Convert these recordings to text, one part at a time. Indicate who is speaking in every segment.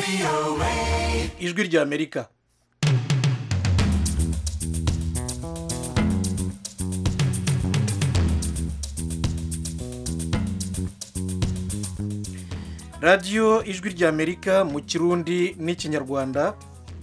Speaker 1: ijwi ry'amerika radiyo ijwi ry'amerika mu kirundi n'ikinyarwanda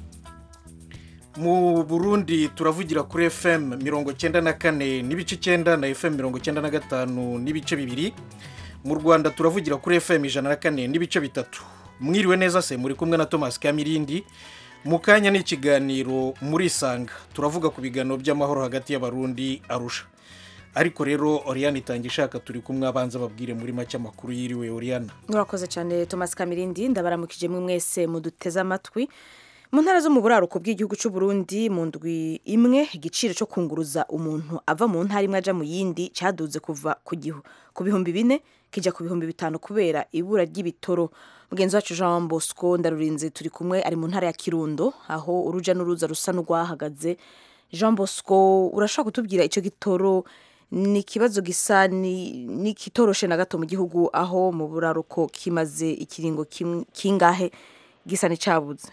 Speaker 1: mu burundi turavugira kuri fm mirongo cyenda na kane n'ibice icyenda na fm mirongo cyenda na gatanu n'ibice bibiri mu rwanda turavugira kuri fm ijana na kane n'ibice bitatu mwiriwe neza se muri kumwe na thomas kamirindi mu kanya ni ikiganiro murisanga turavuga ku biganiro by'amahoro hagati y'abarundi arusha ariko rero oriyani itangira ishaka turi kumwe abanza babwire muri make amakuru yiriwe oriyana
Speaker 2: murakoze cyane thomas kamirindi ndabaramukije mwe mwese muduteze amatwi mu ntara zo mu buraruko bw'igihugu cy'u Burundi mu ndwi imwe igiciro cyo kunguruza umuntu ava mu ntara imwe ajya mu yindi cyaduze kuva ku gihu ku bihumbi bine kijya ku bihumbi bitanu kubera ibura ry'ibitoro mugenzi wacu jean bosco ndarurinze turi kumwe ari mu ntara ya kirundo aho urujya n'uruza rusa n'urwahagaze jean bosco urashobora kutubwira icyo gitoro ni ikibazo gisa n'ikitoroshe na gato mu gihugu aho mu buraruko kimaze ikiringo kingahe gisa n'icyabuze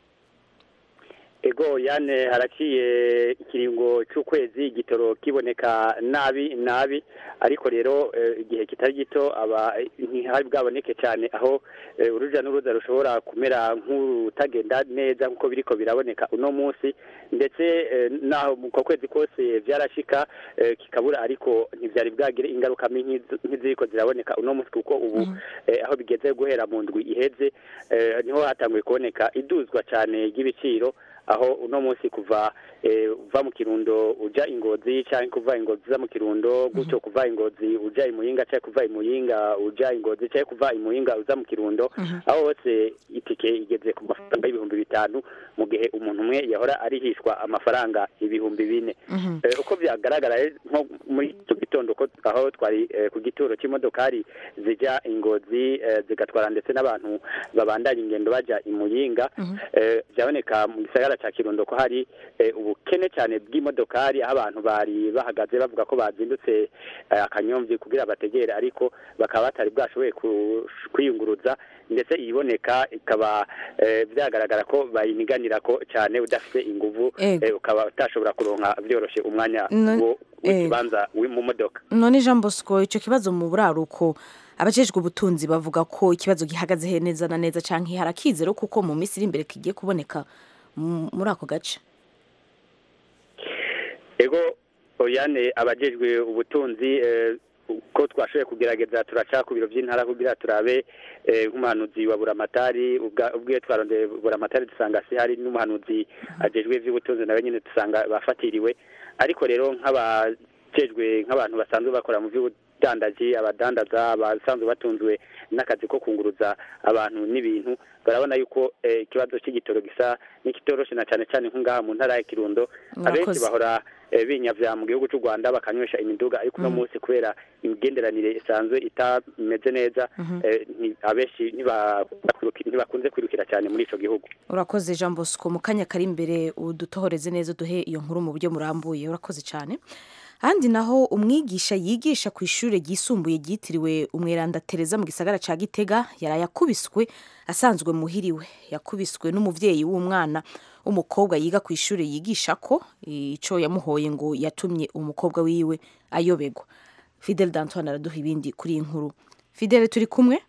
Speaker 3: ego yane haraciye ikiringo cy'ukwezi igitoro kiboneka nabi nabi ariko rero igihe kitari gito aba ntihari bwaboneke cyane aho urujya n'uruza rushobora kumera nk'urutagenda neza nk'uko biriko biraboneka uno munsi ndetse naho mu kwezi kose byarashika kikabura ariko ntibyari bwagire ingaruka nk'iziriko ziraboneka uno munsi kuko ubu aho bigeze guhera mu ndwi iheze niho hatanguye kuboneka iduzwa cyane ry'ibiciro aho uno munsi kuva uva mu kirundo ujya ingozi cyangwa kuva ingozi uza mu kirundo gutyo kuva ingozi ujya imuyinga cyangwa kuva imuyinga ujya ingozi cyangwa kuva imuyinga uza mu kirundo aho hose itike igeze ku mafaranga y'ibihumbi bitanu mu gihe umuntu umwe yahora arihishwa amafaranga ibihumbi bine uko byagaragara nko muri icyo gitondo aho twari ku gituro cy'imodokari zijya ingozi zigatwara ndetse n'abantu babandanya ingendo bajya imuyinga byaboneka mu gisagara cya kirundo ko hari ubukene cyane bw'imodokari aho abantu bari bahagaze bavuga ko bazindutse akanyomvi kugira bategere ariko bakaba batari bwashoboye kwiyunguruza ndetse iyiboneka ikaba byagaragara ko bayiniganira ko cyane udafite inguvu ukaba utashobora kuronka byoroshye umwanya w'ikibanza mu modoka
Speaker 2: none jean bosco icyo kibazo mu buraruko abajejwe ubutunzi bavuga ko ikibazo gihagaze neza na neza cyangwa harakizero kuko mu minsi iri imbere kigiye kuboneka muri ako gace
Speaker 3: ego oyane abajejwe ubutunzi ko twashoboye kugerageza turaca ku biro by'intara kugira turabe nk'umuhanuzi wa buramatari ubwiye twarondeye buramatari dusanga si hari n'umuhanuzi ajejwe iby'ubutunzi nawe nyine dusanga bafatiriwe ariko rero nk'abajejwe nk'abantu basanzwe bakora mu by'ubudandaji abadandaza abasanzwe batunzwe n'akazi ko kunguruza abantu n'ibintu barabona yuko ikibazo cy'igitoro gisa n'ikitoroshe na cyane cyane nk'ngaha mu ntara ya kirundo abenshi bahora binyavya mu gihugu cy'u rwanda bakanywesha imiduga ariko uno munsi kubera imigenderanire isanzwe itameze neza abenshi ntibakunze kwirukira cyane muri ico gihugu
Speaker 2: urakoze jean bosco mu kanya kari imbere udutohoreze neza uduhe iyo nkuru mu buryo murambuye urakoze cyane ahandi naho umwigisha yigisha ku ishuri ryisumbuye ryitiriwe umweranda tereza mu gisagara cya gitega yaraye akubiswe asanzwe muhiriwe yakubiswe n'umubyeyi w'umwana w'umukobwa yiga ku ishuri yigisha ko icyo yamuhoye ngo yatumye umukobwa wiwe ayobegwa fidel danton araduha ibindi kuri iyi nkuru fidel turi kumwe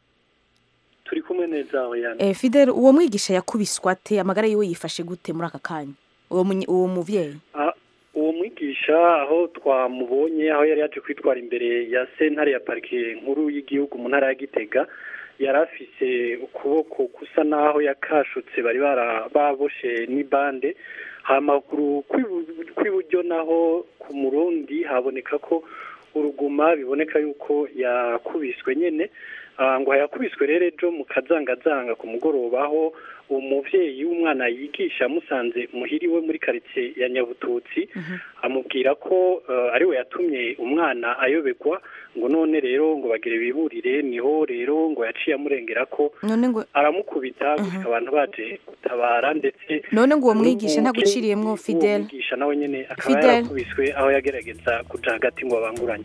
Speaker 4: turi kumwe neza
Speaker 2: e, fidel uwo mwigisha yakubiswe ate amagara yiwe yifashe gute muri aka kanya uwo mubyeyi
Speaker 4: uwo mwigisha aho twamubonye aho yari yaje kwitwara imbere ya sentare ya parike nkuru y'igihugu mu ntara ya gitega yari afise ukuboko kusa n'aho yakashutse bari baboshe n'ibande amakuru kw'iburyo naho ku murundi haboneka ko uruguma biboneka yuko yakubiswe nyine ngo yakubiswe rero ejo mu kazangazanga ku mugoroba aho umubyeyi w'umwana yigisha amusanze muhiriwe muri karitsiye ya nyabututsi amubwira ko ariwe yatumye umwana ayobegwa ngo none rero ngo bagire biburire niho rero ngo yaciye amurengera ko aramukubita gusa abantu baje gutabara ndetse
Speaker 2: none ngo uwo mwigisha ntaguciriyemwo fidel
Speaker 4: mwigisha nawe nyine akaba yarakubiswe aho yagerageza kuja hagati ngo babanguranye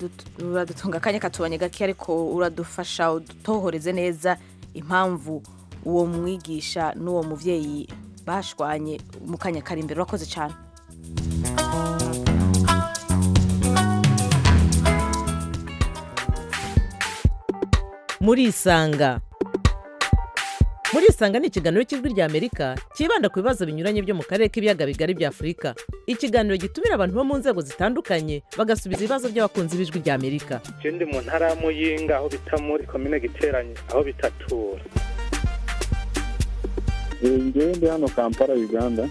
Speaker 2: uradutunga akanya katubanye gake ariko uradufasha udutohoreze neza impamvu uwo mwigisha n'uwo muvyeyi bashwanye mu kanya kari imbere urakoze cyane
Speaker 5: murisanga murisanga ni ikiganiro cy'ijwi ry'amerika cyibanda ku bibazo binyuranye byo mu karere k'ibiyaga bigari bya afurika ikiganiro gitumira abantu bo mu nzego zitandukanye bagasubiza ibibazo by'abakunzi b'ijwi ry'amerika
Speaker 6: je ndi mu ntara ya muyinga aho bita muri komine giteranye aho bitatura
Speaker 7: ngewe ndi hano kampala uganda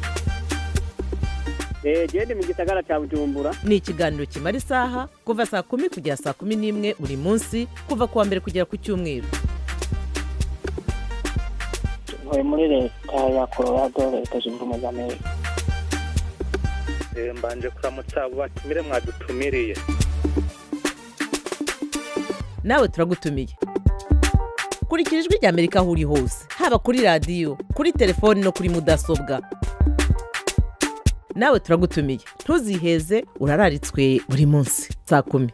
Speaker 3: genda mu gisagara cya bujumbura
Speaker 5: ni ikiganiro kimara isaha kuva saa kumi kugera saa kumi n'imwe buri munsi kuva ku wa mbere kugera ku cyumweru
Speaker 8: ntuye muri leta ya colorado leta zunze ubumwe za amerika
Speaker 6: Eh, mbanje kuramutsa abo batumire mwadutumiriye
Speaker 5: nawe turagutumiye kurikira ijwi ry'amerika aho uri hose haba kuri radiyo kuri telefoni no kuri mudasobwa nawe turagutumiye ntuziheze urararitswe buri munsi saa kumi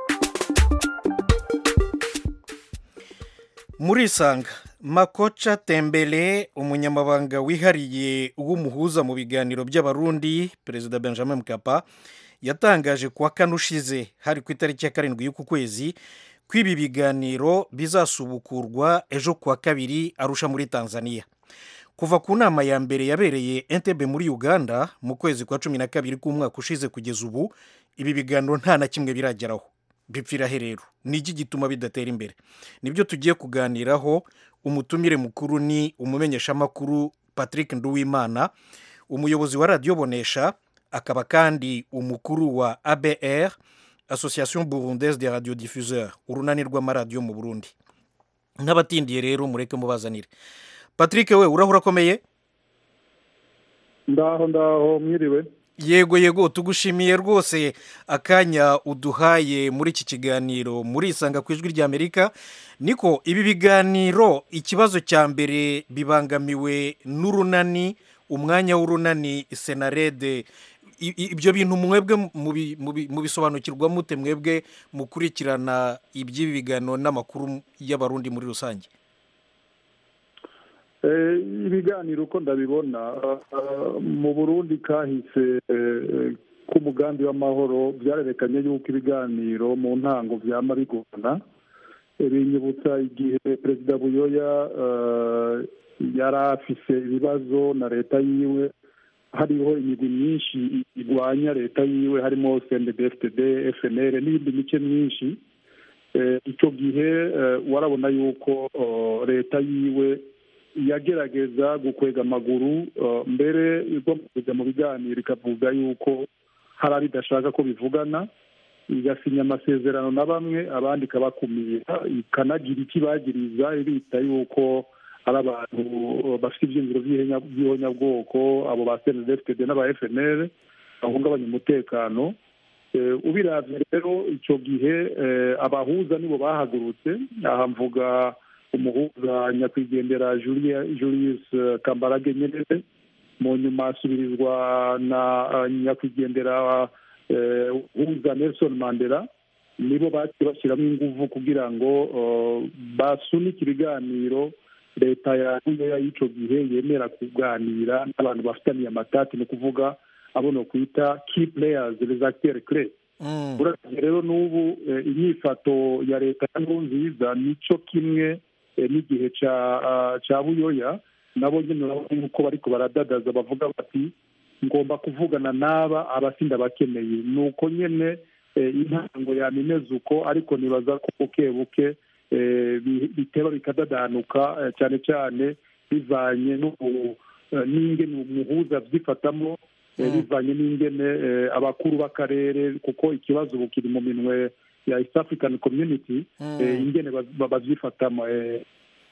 Speaker 1: murisanga makoca tembele umunyamabanga wihariye w'umuhuza mu biganiro by'abarundi perezida benjamin mkapa yatangaje kuwa kane ushize hari ku itariki ya karindwi y'uku kwezi ko ibi biganiro bizasubukurwa ejo kuwa kabiri arusha muri tanzania kuva ku nama ya mbere yabereye entebe muri uganda mu kwezi kwa cumi na kabiri k'umwaka ushize kugeza ubu ibi biganiro nta na kimwe birageraho bipfira rero ni iki gituma bidatera imbere nibyo tugiye kuganiraho umutumire mukuru ni umumenyeshamakuru patrick nduwimana umuyobozi wa radiyo bonesha akaba kandi umukuru wa abr association burundaise de radio diffuseur urunani rw'amaradiyo mu burundi nk'abatindiye rero mureke mubazanire patrick we urahura akomeye
Speaker 7: ndaho ndaho mwiriwe
Speaker 1: yego yego tugushimiye rwose akanya uduhaye muri iki kiganiro murisanga ku ijwi ry'amerika niko ibi biganiro ikibazo cya mbere bibangamiwe n'urunani umwanya w'urunani senarede I- i- ibyo bintu mwebwe mubi- mubi- mubisobanukirwa mute mwebwe mukurikirana iby'ibi biganiro n'amakuru y'abarundi muri rusange
Speaker 7: Eh, ibiganiro uko ndabibona ah, mu burundi kahise eh, k'umugambi w'amahoro byarerekanye yuko ibiganiro mu ntango byama bigorana Eh, binyibutsa igihe perezida buyoya eh, yari afise ibibazo na leta yiwe hariho imigwi myinshi irwanya leta yiwe harimo cndfdd fnr n'iyindi mice myinshi Eh, icyo gihe eh, warabona yuko oh, leta yiwe yagerageza gukwega amaguru eh, mbere igomba kujya mu biganiro ikavuga yuko hari abo idashaka ko bivugana igasinya amasezerano na bamwe abandi ikabakumira ikanagira ikibagiriza ibita yuko ari abantu eh, bafite ibyiyumviro by'ihenya- by'ihonyabwoko abo ba cndfd n'aba fnr bahungabanya umutekano Eh, ubiravye rero icyo gihe eh, abahuza nibo bahagurutse aha mvuga umuhuza nyakwigendera Julia- julius eh, kambarage nyerere mu nyuma asubirizwa na eh, nyakwigendera eh, huza nelson mandela nibo baciye bashyiramo inguvu kugira ngo eh, basunike ibiganiro leta ya Buyoya y'icyo gihe yemera kuganira n'abantu bafitaniye amatati ni ukuvuga abo no kwita key players les acteurs clés
Speaker 1: Mm.
Speaker 7: urabye rero n'ubu eh, inyifato ya leta ya nkurunziza nicyo kimwe eh, n'igihe ca ah, ca buyoya nabo nyine urabona yuko bariko baradadaza bavuga bati ngomba kuvugana n'aba abasinda bakeneye ni uko nyene eh, intango yama imeze uko ariko nibaza ko buke buke eh, bi- biteba bikadadanuka eh, cyane cyane bivanye n'ubu eh, n'ingene umuhuza vyifatamo eh,
Speaker 1: Mm.
Speaker 7: bivanye n'ingene eh, abakuru b'akarere kuko ikibazo ubu kiri mu minwe ya east african community
Speaker 1: Mm.
Speaker 7: eh, ingene baz- ba- bazyifatamo eh,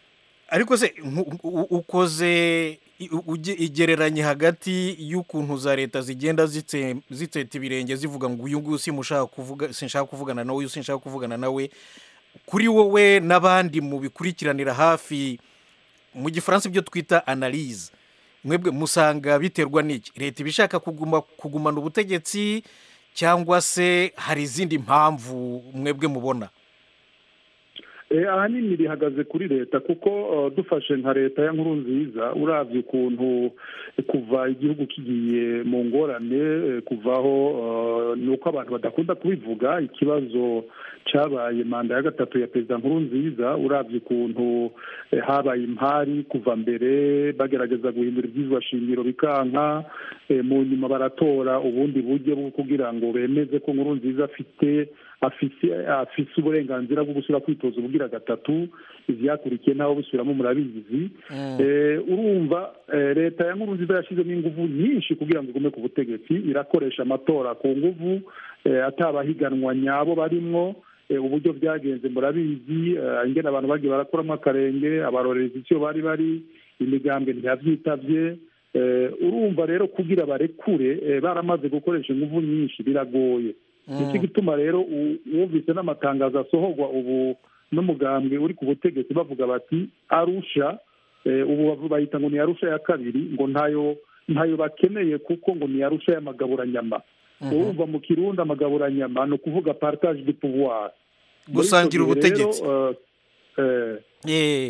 Speaker 1: ariko se nku- u- ukoze i- uge- igereranye hagati y'ukuntu za leta zigenda zitse- zitseta ibirenge zivuga ngo uyu nguyu simushaka kuvuga sinshaka kuvugana nawe uyu sinshaka kuvugana nawe kuri wowe n'abandi mu bikurikiranira hafi mu gifaransa ibyo twita analyse mwebwe musanga biterwa n'iki leta iba ishaka kuguma kugumana ubutegetsi cyangwa se hari izindi mpamvu mwebwe mubona
Speaker 7: Eh, ahanini rihagaze kuri leta kuko eh, dufashe nka leta ya nkuru nziza uravye ukuntu kuva igihugu kigiye mu ngorane eh, kuvaho eh, ni uko abantu badakunda kubivuga ikibazo cabaye manda ya gatatu ya perezida nkuru nziza uravye ukuntu eh, habaye impari kuva mbere bagerageza guhindura ibyizwa shingiro bikanka eh, mu nyuma baratora ubundi buryo bwo kugira ngo bemeze ko nkuru nziza afite afise afise uburenganzira bwo gusubira kwitoza ubugira gatatu ivyakurikiye naho busubiramo murabizi Eh, urumva eh, leta ya nkuru nziza yashizemo inguvu nyinshi kugira ngo igume ku butegetsi irakoresha amatora ku nguvu eh, atabahiganwa nyabo barimwo eh, uburyo byagenze murabizi eh, ingene abantu bagiye barakuramo akarenge abarorerezi icyo bari bari imigambwe ntiyavyitavye Eh, urumva rero kugira barekure eh, baramaze gukoresha inguvu nyinshi biragoye nicyo gituma rero u- wumvise n'amatangazo asohorwa ubu n'umugambwe uri ku butegetsi bavuga bati arusha eh, ubu bavu- bayita ngo ni arusha ya kabiri ngo ntayo ntayo bakeneye kuko ngo ni arusha y'amagaburanyama urumva mu kirundi amagaburanyama ni ukuvuga partage de pouvoir Muri ico
Speaker 1: Gusangira
Speaker 7: gihe rero,
Speaker 1: ubutegetsi.
Speaker 7: eh, eh,
Speaker 1: Eh,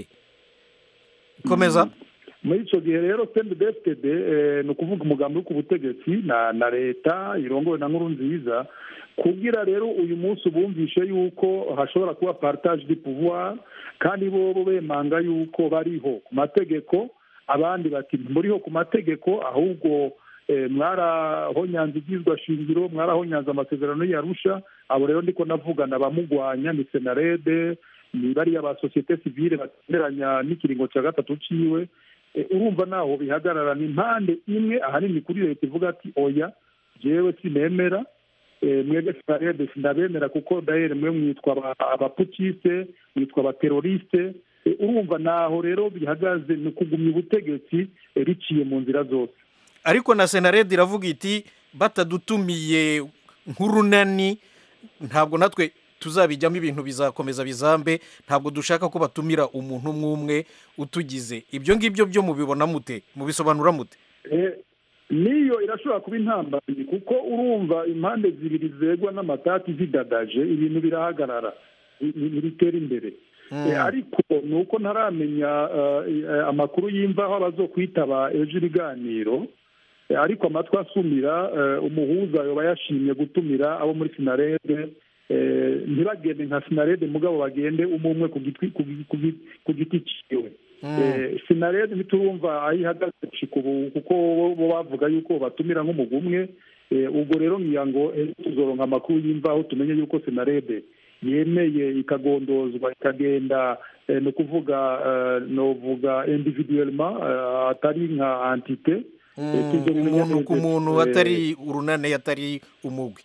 Speaker 1: komeza
Speaker 7: muri icyo gihe rero cndfd ni ukuvuga umugambi wo ku butegetsi na na leta irongowe na nkuru nziza kugira rero uyu munsi bumvishe yuko hashobora kuba partage de pouvoir kandi bo bo bemanga yuko bariho ku mategeko abandi bati muriho ku mategeko ahubwo eh, mwarahonyanze ibyizwa shingiro mwarahonyanze amasezerano yarusha abo rero ndiko navugana abamugwanya ni senarede ni bariya ba sosiyete sivile batenderanya n'ikiringo cya gatatu ciwe Eh, urumva naho bihagarara ni impande imwe ahanini kuri leta ivuga ati oya jewe sinemera Eh, mwebwe sinarede sindabemera kuko dahere mwe mwitwa aba- abapukiste mwitwa abateroriste Eh, urumva naho rero bihagaze ni ukugumya ubutegetsi eh, biciye mu nzira zose
Speaker 1: ariko na senarede iravuga iti batadutumiye nk'urunani ntabwo natwe tuzabijyamo ibintu bizakomeza bizambe ntabwo dushaka ko batumira umuntu umwe umwe utugize ibyo ngibyo byo mubibona mute mubisobanura mute
Speaker 7: Eh, niyo irashobora kuba intambamyi kuko urumva impande zibiri zegwa n'amatati zidadaje ibintu birahagarara Ni- ni- ntibitera imbere Eh, ariko ni uko ntaramenya eh, eh, amakuru y'imvaho abazokwitaba ejo ibiganiro Eh, ariko amatwi asumira eh, umuhuza yoba yashimye gutumira abo muri sinarede eh, ntibagende nka sinarede mugabo bagende umwe umwe ku gitwi- ku gi- ku gi- ku giti ciwe Eh, sinarede ntiturumva aho ihagaze gushika ubu kuko bo bo bavuga yuko batumira nk'umugwi umwe Eh, ubwo rero ngira ngo ejo tuzoronka amakuru y'imvaho tumenye yuko sinarede yemeye ikagondozwa ikagenda eh, ni ukuvuga eh, novuga individuellement eh, atari nka antite Eh, tuzobimenya
Speaker 1: umuntu ku
Speaker 7: neza.
Speaker 1: muntu
Speaker 7: Eh,
Speaker 1: atari urunane atari umugwi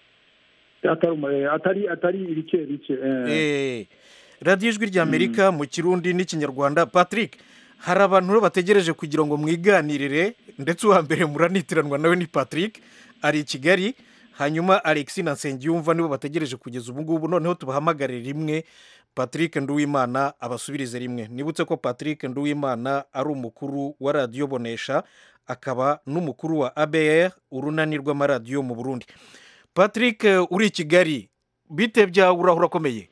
Speaker 7: atari umu- eh, atari atari ibice bice eh.
Speaker 1: Eh, radiyo ijwi ry'amerika mu kirundi n'ikinyarwanda patrick hari abantu rero bategereje kugira ngo mwiganirire ndetse uwa mbere muranitiranwa nawe ni patrick ari i kigali hanyuma alex na nsengiyumva nibo bategereje kugeza ubu ngubu noneho tubahamagare rimwe patrick nduwimana abasubirize rimwe nibutse ko patrick nduwimana ari umukuru wa radiyo bonesha akaba n'umukuru wa abr urunani rw'amaradiyo mu burundi patrick uri i kigali bite byawe urahura akomeye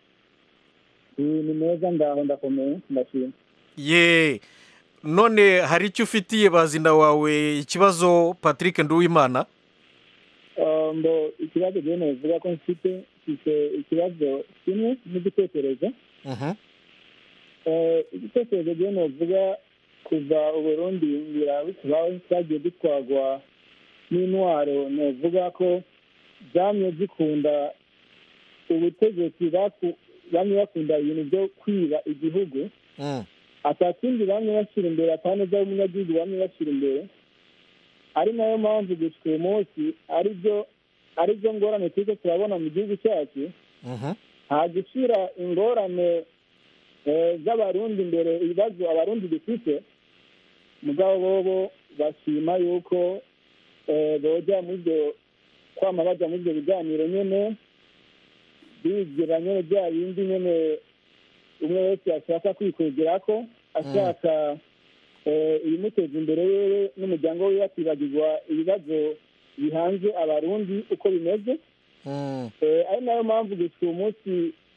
Speaker 8: ni meza ngaho ndakomeye ndashima
Speaker 1: ye none hari icyo ufitiye bazina wawe ikibazo patrick nduwimana
Speaker 8: Ah, mbo ikibazo rero navuga ko mfite mfite ikibazo kimwe n'igitekerezo
Speaker 1: Mhm.
Speaker 8: Eh, igitekerezo rero navuga kuva uburundi ngira bitubaho twagiye dutwagwa n'intwaro navuga ko zamye zikunda ubutegetsi baku- bamwe bakunda ibintu byo kwiba igihugu
Speaker 1: Mm.
Speaker 8: atakindi bamwe bashyira imbere ataneza y'umunyagihugu bamwe bashyira imbere ari nayo mpamvu gushika uyu munsi ari byo ari byo ngorane turiko turabona mu gihugu cyacu
Speaker 1: Mhm.
Speaker 8: nta gushyira ingorane eh, z'abarundi imbere ibibazo abarundi dufite mugabo bobo bashima yuko eh, boja muri ibyo kwama baja muri ibyo biganiro nyene bigira nyene bya bindi nyene umwe wese ashaka kwikwegerako ashaka eh, ibimuteza imbere wewe n'umuryango wiwe akibagirwa ibibazo bihanze abarundi uko bimeze
Speaker 1: Mm.
Speaker 8: Eh, ari nayo mpamvu gusa uyu munsi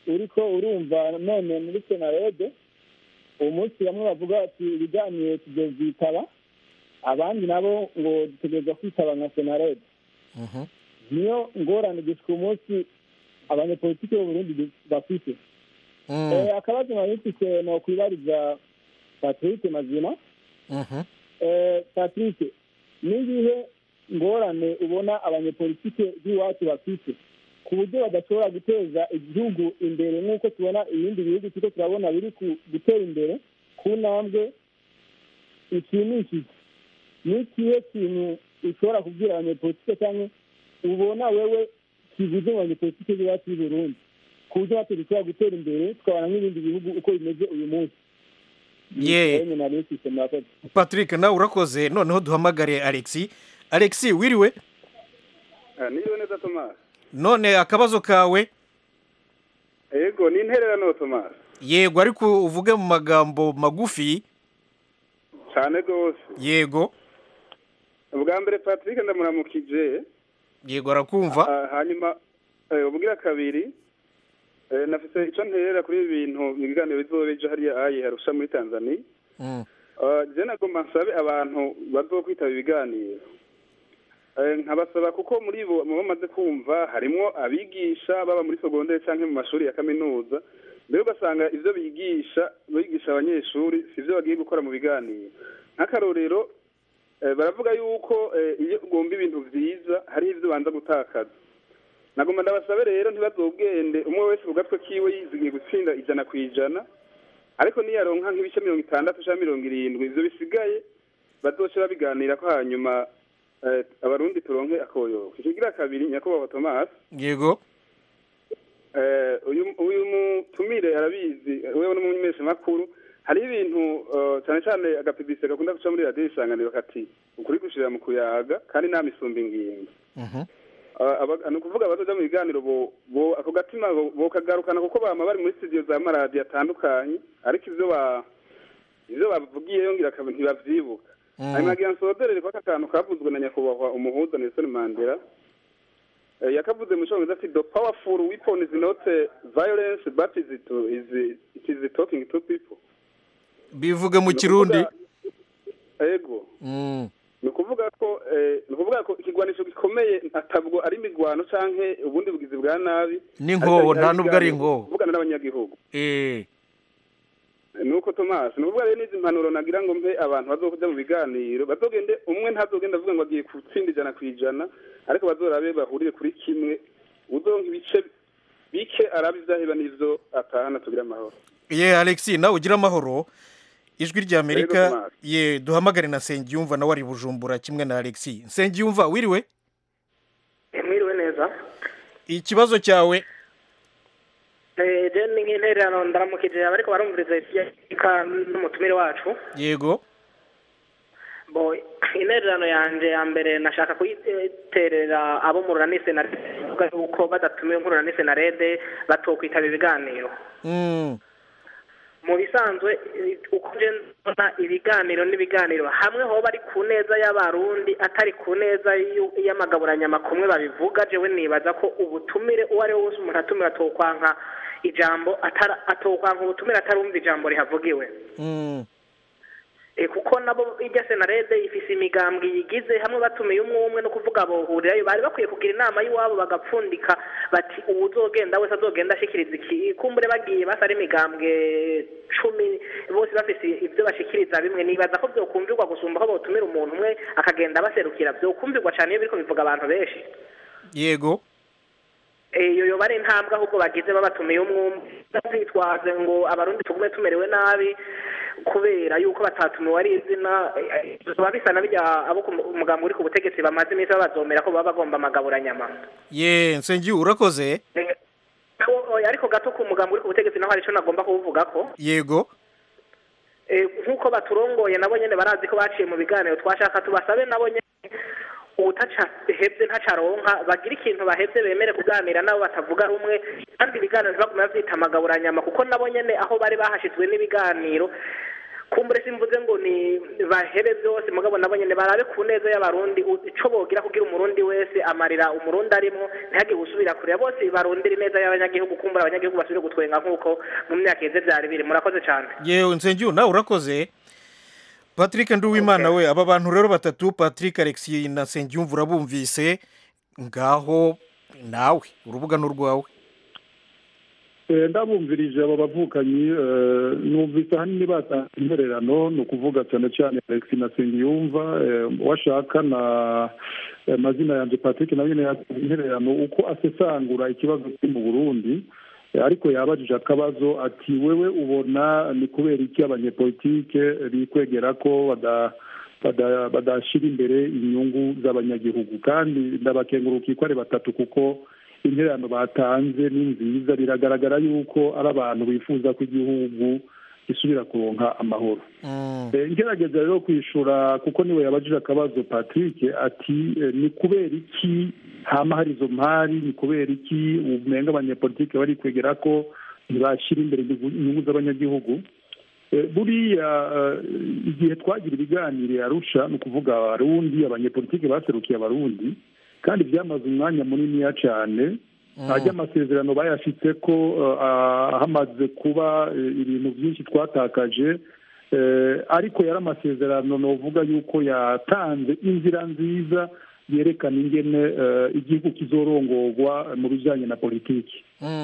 Speaker 8: uriko urumva none muri senarede uwo munsi bamwe bavuga ati ibiganiro tuzovyitaba abandi nabo ngo dutegerezwa kwitaba nka senarede
Speaker 1: Mhm.
Speaker 8: niyo ngorane gushika umunsi abanyepolitiki b'uburundi bafite
Speaker 1: Mm.
Speaker 8: Eh, akabazo nari mfise ni ukwibariza patrick mazima
Speaker 1: Mhm.
Speaker 8: Eh, patrick n'igihe ngorane ubona abanyepolitike b'iwacu bafite ku buryo badashobora guteza igihugu imbere nk'uko tubona ibindi bihugu turiko turabona biri ku- gutera imbere ku ntambwe ishimishije ni ikihe kintu ushobora kubwira abanyepolitike cyangwa ubona wewe kibuze mu banyepolitike b'iwacu b'i burundi ku buryo natwe dushobora gutera imbere tukabona nk'ibindi bihugu uko bimeze uyu munsi
Speaker 1: Ye.
Speaker 8: Ni nari mfise, murakoze.
Speaker 1: patrick nawe urakoze noneho duhamagare alexi alexi wiriwe
Speaker 9: niyo neza tomasi
Speaker 1: none akabazo kawe
Speaker 9: yego ni intererano tomasi
Speaker 1: yego ariko uvuge mu magambo magufi
Speaker 9: cyane rwose
Speaker 1: yego
Speaker 9: ubwa mbere patrick ndamuramukije
Speaker 1: yego arakumva
Speaker 9: Ah, hanyuma eh, ubwira kabiri eh, nafise icyo nterera kuri ibi bintu mu biganiro bizoba ejo hariya ayi harusha muri tanzania
Speaker 1: Mm.
Speaker 9: Ah, je nagomba nsabe abantu bazokwitaba ibiganiro Eh, nkabasaba kuko muri bo mu bamaze kumva harimwo abigisha baba muri segonderi canke mu mashuri ya kaminuza mbere ugasanga ivyo bigisha bigisha abanyeshuri sivyo bagiye gukora mu biganiro nk'akarorero eh, baravuga yuko eh, iyo ugomba ibintu vyiza hariho ivyo ubanza gutakaza nagomba ndabasabe rero ntibazobwende umwe wese ku gatwe kiwe yizigiye gutsinda ijana ku ijana ariko niyaronka nk'ibice mirongo itandatu cyangwa mirongo irindwi ivyo bisigaye bazoce babiganira ko hanyuma eh, abarundi turonke akoyoka ikigira kabiri nyakubahwa tomasi
Speaker 1: yego
Speaker 9: eh, uyu uyu mutumire arabizi wewe n'umumenyesha makuru hari ibintu eh, cyane cyane agapibise gakunda guca muri radiyo isanganiro kati ukuri gushirira mu kuyaga kandi nta misumba ingingo
Speaker 1: Mhm.
Speaker 9: Aba- aba- ni ukuvuga abazoja mu biganiro bo bo ako gatima bo- bokagarukana kuko bama bari muri studio za maradiyo atandukanye ariko ivyo ba ivyo bavugiyeyo ngira akaba ntibavyibuka
Speaker 1: Mm.
Speaker 9: hanyuma ngira nsozerere ko aka kantu kavuzwe na nyakubahwa umuhuza Nelson Mandela Eh, yakavuze mu cyongereza ati the powerful weapon is not eh, violence but is it, is it is talking to people
Speaker 1: bivuge mu
Speaker 9: Ni
Speaker 1: kirundi
Speaker 9: ukuvuga- ego
Speaker 1: Mm.
Speaker 9: ni ukuvuga ko eh, ni ukuvuga ko ikigwanisho gikomeye ntabwo ari imigwano canke ubundi bugizi bwa nabi
Speaker 1: N'inkoho,
Speaker 9: ariko
Speaker 1: nta nubwo ari
Speaker 9: ibiganiro,
Speaker 1: inkoho.
Speaker 9: kuvugana n'abanyagihugu
Speaker 1: Eh.
Speaker 9: nuko Thomas ni ukuvuga rero n'izi mpanuro nagira ngo mpe abantu bazokuja mu biganiro bazogende umwe ntazogenda avuga ngo agiye gutsinda ijana ku ijana ariko bazorabe bahurire kuri kimwe uzonka ibice bike arabe ivyaheba n'ivyo atahana tugira amahoro
Speaker 1: ye alexi nawe ugira amahoro ijwi rya
Speaker 9: Yego,
Speaker 1: amerika
Speaker 9: Thomas.
Speaker 1: ye duhamagare na nsengiyumva nawe ari bujumbura kimwe na alexi nsengiyumva wiriwe
Speaker 10: mwiriwe neza
Speaker 1: ikibazo cyawe
Speaker 10: Eh, je ni nk'intererano ndaramukije abariko barumviriza ika n'umutumire wacu
Speaker 1: yego
Speaker 10: bo intererano yanje ya mbere nashaka kuyiterera abo mu runani senarede bavuga yuko badatumiwe nk'urunani senarede batokwitaba ibiganiro
Speaker 1: Mm.
Speaker 10: mu bisanzwe eh, uko nje mbona ibiganiro n'ibiganiro hamwe hoba ari ku neza y'abarundi atari ku neza y'u- y'amagaburanyama kumwe babivuga jewe nibaza ko ubutumire uwo ari we wese umuntu atumira atokwanka ijambo atara- atokwanka ubutumire atarumva ijambo rihavugiwe
Speaker 1: Mm.
Speaker 10: E, kuko nabo irya senarede ifise imigambwe yigize hamwe batumiye umwe umwe no kuvuga bohurirayo bari bakwiye kugira inama y'iwabo bagapfundika bati uwuzogenda wese azogenda ashikiriza iki kumbure bagiye basa ari imigambwe cumi bose bafise ivyo bashikiriza bimwe nibaza ko vyokumvirwa gusumba ko botumira umuntu umwe akagenda abaserukira vyokumvirwa cane iyo biriko bivuga abantu benshi
Speaker 1: yego
Speaker 10: iyo yoba ari intambwe ahubwo bagize babatumiye umwe umwe bazitwaze ngo abarundi tugume tumerewe nabi kubera yuko batatumiwe ari izina eh, eh, biba bisa na birya abo ku mugambi uri ku butegetsi bamaze iminsi babazomera ko baba bagomba amagaburanyama
Speaker 1: ye nsengiyu urakoze
Speaker 10: Eh, o- oya, ariko gato ku mugambi uri ku butegetsi naho hari ico nagomba kuvuga ko
Speaker 1: yego
Speaker 10: Eh, nk'uko baturongoye nabo nyene barazi ko baciye mu biganiro twashaka tubasabe nabo nyene utaca hebye ntacaronka bagira ikintu bahebye bemere kuganira nabo batavuga rumwe kandi ibiganiro ntibagume bavyita amagaburanyama kuko nabo nyene aho bari bahashizwe n'ibiganiro kumbure simvuze ngo ni bahere byose mugabo nabo nyene barabe ku neza y'abarundi u- ico bogira kugira umurundi wese amarira umurundi arimwo ntihagire gusubira kureba bose barondera ineza y'abanyagihugu kumbura abanyagihugu basubire gutwenga nk'uko mu myaka iheze vyari biri murakoze cane
Speaker 1: yewe nsengiyo nawe urakoze patrick nduwimana we aba bantu rero batatu patrick alexi na nsengiyumva urabumvise ngaho nawe urubuga ni urwawe
Speaker 7: Eh, ndabumvirije abo bavukanyi eh, numvise ahanini batanga intererano ni ukuvuga cyane cyane alex na sengiyumva eh, washaka na eh, mazina yanjye patrick nawe nyine yatanga intererano uko asesangura ikibazo kiri mu burundi Eh, ariko yabajije akabazo ati wewe ubona ni kubera iki abanyepolitike bikwegera ko bada bada- badashyira imbere inyungu z'abanyagihugu kandi ndabakenguruka ko ari batatu kuko intererano batanze ni nziza biragaragara yuko ari abantu bifuza ko igihugu gisubira kuronka amahoro Eh, ngerageza rero kwishura kuko niwe yabajije akabazo patrick ati eh, ni kubera iki hama hari izo mpari ni kubera iki umenga abanyepolitike bari kwegera ko ntibashyira imbere inyungu inyungu z'abanyagihugu Eh, buriya eh, igihe twagira ibiganiro i arusha ni ukuvuga abarundi abanyepolitike baserukiye abarundi kandi byamaze umwanya muniniya cyane hajya amasezerano bayashitse ko eh, ah, hamaze kuba eh, ibintu byinshi twatakaje eh, ariko yari amasezerano novuga yuko yatanze inzira nziza yerekana ingene eh, igihugu kizorongorwa mu bijyanye na politiki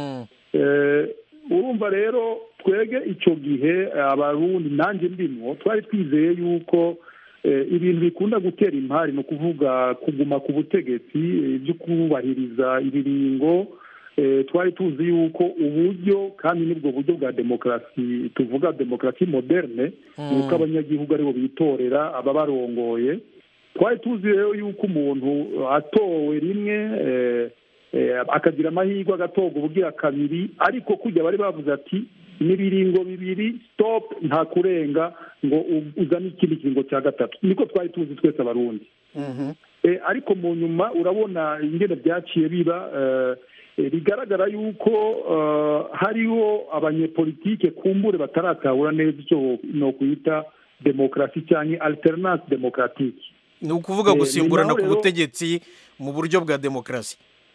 Speaker 7: Eh, urumva rero twege icyo gihe eh, abarundi nanjye ndimwo twari twizeye yuko eh, ibintu bikunda gutera impari ni ukuvuga kuguma ku butegetsi eh, byo kubahiriza ibiringo eh, twari tuzi yuko uburyo kandi nibwo buryo bwa demokarasi tuvuga demokarasi moderne ni uko abanyagihugu aribo bitorera ababarongoye twari tuzi rero yuko umuntu atowe rimwe eh, eh, akagira amahirwe agatorwa ubugira kabiri ariko kujya bari bavuze ati n'ibiringo bibiri stop nta kurenga ngo u- uzane ikindi kiringo cya gatatu niko twari tuzi twese abarundi Eh, ariko mu nyuma urabona ingene byaciye biba eh, eh, bigaragara yuko eh, hariho abanyepolitike kumbure bataratahura neza icyo nokwita demokarasi cyangwa alternance demokratike
Speaker 1: ni ukuvuga
Speaker 7: Eh, ni
Speaker 1: gusimburana
Speaker 7: naho
Speaker 1: ku
Speaker 7: rero-
Speaker 1: butegetsi mu buryo bwa demokarasi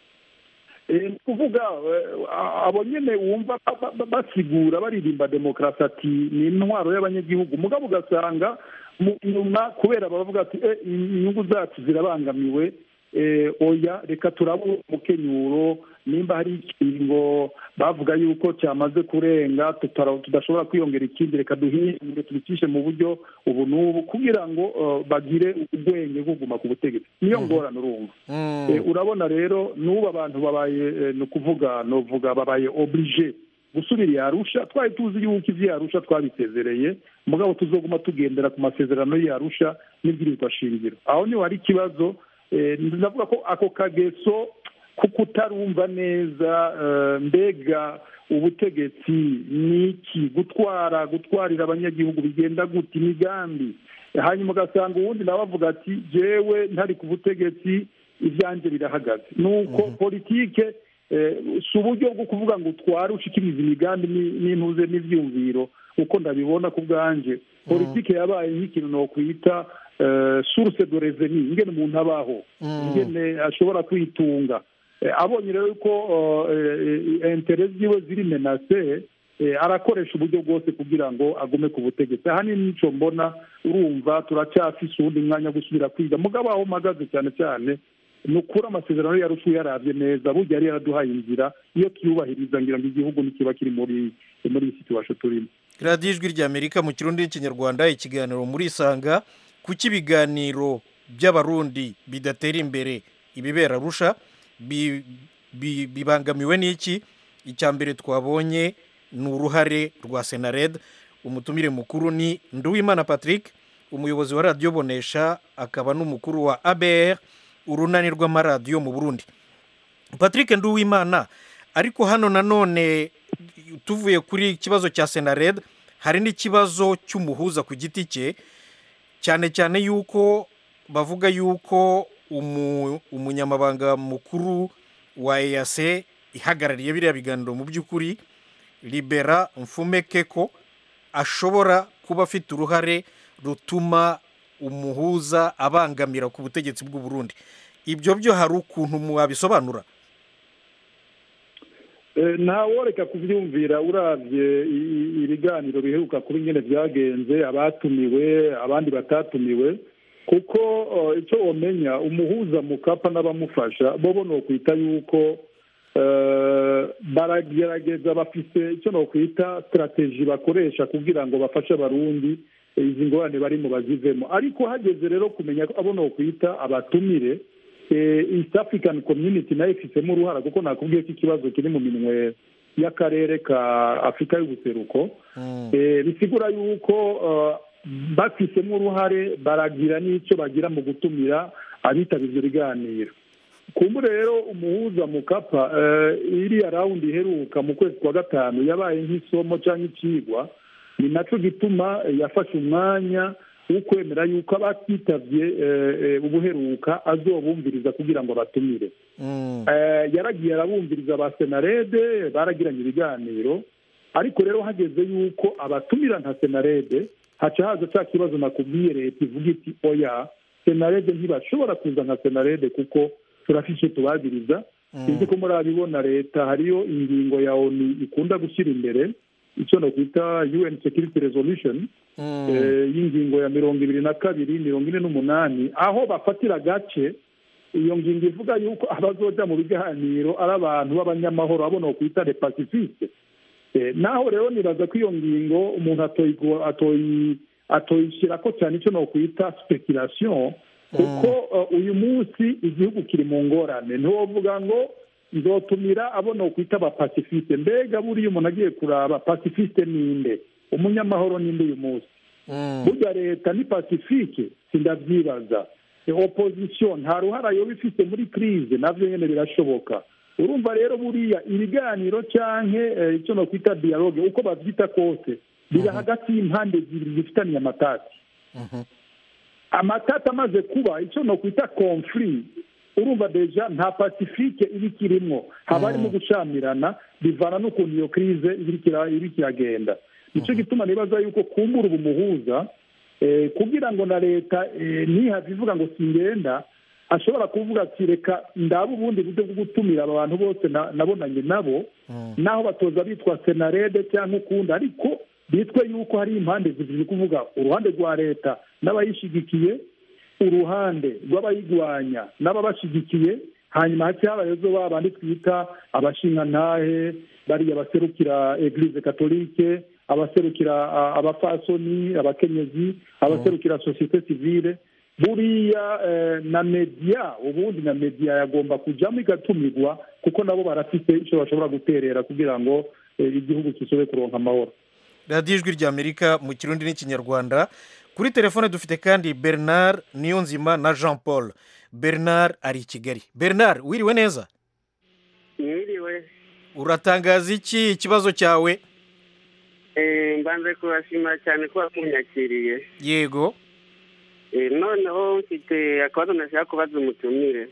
Speaker 7: Eh, ni ukuvuga eh, abo nyine wumva ba- ba- ba- basigura baririmba demokarasi ati ni intwaro y'abanyagihugu mugabo ugasanga mu nyuma kubera bavuga ati "Eh, inyungu zacu zirabangamiwe eh, oya reka turabura umukenyuro nimba hari ikingo bavuga yuko cyamaze kurenga tutara- tudashobora kwiyongera ikindi reka duhindure tubicishe mu buryo ubu n'ubu kugira ngo eh, bagire ubwenge bwo kuguma ku butegetsi niyo ngorane urumva Eh, urabona rero n'ubu abantu babaye eh, ni ukuvuga novuga babaye oblige gusubira i arusha twari tuzi yuko ivyo arusha twabisezereye mugabo tuzoguma tugendera ku masezerano y'arusha n'ibwirizwa shingiro aho niho hari ikibazo eh, ndavuga ko ako kageso ko kutarumva neza eh, mbega ubutegetsi ni iki gutwara gutwarira abanyagihugu bigenda gute imigambi hanyuma ugasanga uwundi nawe avuga ati jewe ntari ku butegetsi ibyanjye birahagaze nuko politike eh, si uburyo bwo kuvuga ngo utware ushikirize imigambi ni- n'intuze n'ivyumviro uko ndabibona ku bwanje politike yabaye nk'ikintu nokwita eh, source de revenu ingene umuntu abaho ingene ashobora kwitunga Eh, abonye rero ko intere ziwe ziri menase eh, arakoresha uburyo bwose kugira ngo agume ku butegetsi ahanini nico mbona urumva turacyafise uwundi mwanya wo gusubira kwiga mugabo aho mpagaze cyane cyane ni ukuri amasezerano yarusha yarabye neza burya yari yaraduhaye inzira iyo tuyubahiriza ngira ngo igihugu ntikiba kiri muri muri iyi situation turimo
Speaker 1: radiyo ijwi ry'amerika mu kirundi n'ikinyarwanda ikiganiro muri isanga kuki ibiganiro by'abarundi bidatera imbere ibibera arusha bi- bi- bibangamiwe n'iki icya mbere twabonye ni uruhare rwa senared umutumire mukuru ni nduwimana patrick umuyobozi wa radiyo bonesha akaba n'umukuru wa abr urunani rw'amaradiyo mu burundi patrick nduwimana ariko hano nanone tuvuye kuri ikibazo cya senared hari n'ikibazo cy'umuhuza ku giti cye cyane cyane yuko bavuga yuko umu- umunyamabanga mukuru wa eyase ihagarariye biriya biganiro mu by'ukuri libera mfume keko ashobora kuba afite uruhare rutuma umuhuza abangamira ku butegetsi bw'u Burundi ibyo byo hari ukuntu mwabisobanura
Speaker 7: Eh, ntaworeka kubyumvira urabye i- i- ibiganiro biheruka kuba ingene byagenze abatumiwe abandi batatumiwe kuko eh, icyo wamenya umuhuza mukapa n'abamufasha bo bo nokwita yuko eh, baragerageza bafite icyo nokwita strategy bakoresha kugira ngo bafashe abarundi eh, izi ngorane barimo bazivemo ariko hageze rero kumenya ko abo nokwita abatumire eh, east african community nayo ifitemo uruhara kuko nakubwiye ko ikibazo kiri mu minwe y'akarere ka afurika y'ubuseruko Eh, bisigura yuko eh, bafisemo uruhare baragira n'icyo bagira mu gutumira abitabira ibyo biganiro kumbure rero umuhuza mukapa eh, iriya rawundi iheruka mu kwezi kwa gatanu yabaye nk'isomo cyangwa ikigwa ni nacyo gituma eh, yafashe umwanya wo kwemera yuko abatitabye eh, eh, ubuheruka azobumviriza kugira ngo batumire Eh, yaragiye arabumviriza ba senarede baragiranye ibiganiro ariko rero hageze yuko abatumira nka senarede haca haza cya kibazo nakubwiye leta ivuga iti oya senarede ntibashobora kuza nka senarede kuko turafite icyo tubagiriza sinzi ko murabibona leta hariyo ingingo ya oni ikunda gushyira imbere icyo nakwita un security resolution eh, y'ingingo ya mirongo ibiri na kabiri mirongo ine n'umunani aho bafatira agace iyo ngingo ivuga yuko abazoja mu biganiro ari abantu b'abanyamahoro abo nokwita le pacifique Eh, naho rero nibaza ko iyo ngingo umuntu atoyigo- atoyi- atoyishyira ko cyane icyo nokwita speculation kuko eh, uyu munsi igihugu kiri mu ngorane ntiwovuga ngo nzotumira abo nokwita abapasifiste mbega buriya umuntu agiye kuraba pasifiste ninde umunyamahoro ninde uyu munsi burya leta ni pacifique sindabyibaza opposition nta ruhara yoba ifite muri crise navyo nyene birashoboka urumva rero buriya ibiganiro canke icyo nokwita dialogue uko bavyita kose biri hagati y'impande zibiri zifitaniye amatati amatati amaze kuba icyo nokwita conflit urumva deja nta pacifique iba ikirimwo haba harimo gucamirana bivana n'ukuntu iyo crise iri kiragenda nicyo gituma nibaza yuko kumbura ubumuhuza kugira ngo na leta ntihave ivuga ngo singenda ashobora kuvuga ati reka ndaba ubundi buryo bwo gutumira aba bantu bose nabonanye nabo naho batoza bitwa senarede cyangwa ukundi ariko bitwe yuko hari impande zibiri kuvuga uruhande rwa leta n'abayishyigikiye uruhande rw'abayirwanya n'ababashyigikiye hanyuma hake habayeho ba bandi twita abashingantahe bariya baserukira eglise katolike abaserukira abafasoni abakenyezi abaserukira sosiyete sivile buriya na mediya ubundi na mediya yagomba kujyamo igatumirwa kuko nabo barafite icyo bashobora guterera kugira ngo igihugu kisobe kuronka amahoro
Speaker 1: radiyo ijwi ry'amerika mu kirundi n'ikinyarwanda kuri telefone dufite kandi bernard niyonzima na jean paul bernard ari i kigali bernard wiriwe neza
Speaker 11: mwiriwe
Speaker 1: uratangaza iki ikibazo cyawe
Speaker 11: mbanze kubashima cyane kuba munyakiriye
Speaker 1: yego
Speaker 11: noneho mfite akabazo nashaka kubaza umutumire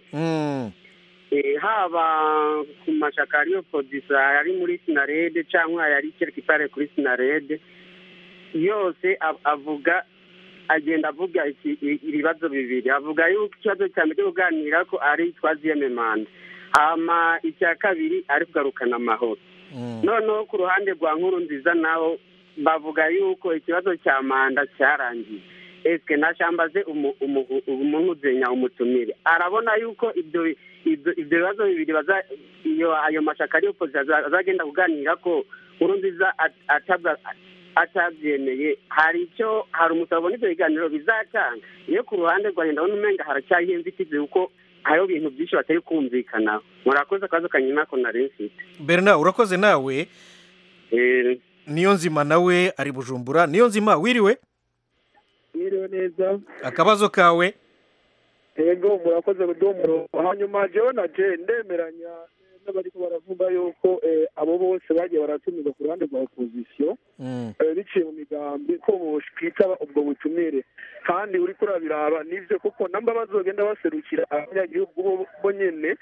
Speaker 11: haba ku mashaka ariyo podisa ari muri sinarede cyangwa yari kereka kuri sinarede yose avuga agenda avuga ibibazo bibiri avuga yuko ikibazo cya mbere cyo kuganira ko ari twaziyeme manda hama icya kabiri ari kugarukana amahoro noneho ku ruhande rwa nkuru nziza naho bavuga yuko ikibazo cya manda cyarangiye esike nashambaze umuntu uzenya umutumire arabona yuko ibyo ibyo bibazo bibiri iyo ayo mashaka ariyo pozisiyo azagenda kuganira ko nkuru nziza atabyemeye hari icyo hari umusaruro n'ibyo biganiro bizatanga iyo ku ruhande rwa ndabona umenga haracyariho inzitizi kuko hariho ibintu byinshi batari kumvikanaho murakoze akabazo kanyuma nako nari mfite
Speaker 1: bernard urakoze nawe niyo nzima nawe ari bujumbura niyo nzima wiriwe
Speaker 12: wiriwe neza
Speaker 1: akabazo kawe
Speaker 12: yego murakoze kuduha umurongo hanyuma jewe na je ndemeranya n'abariko baravuga yuko abo bose bagiye baratumirwa ku ruhande rwa opozisiyo biciye mu migambi ko bokwitaba ubwo butumire kandi uriko urabiraba nivyo kuko namba bazogenda baserukira abanyagihugu bo nyene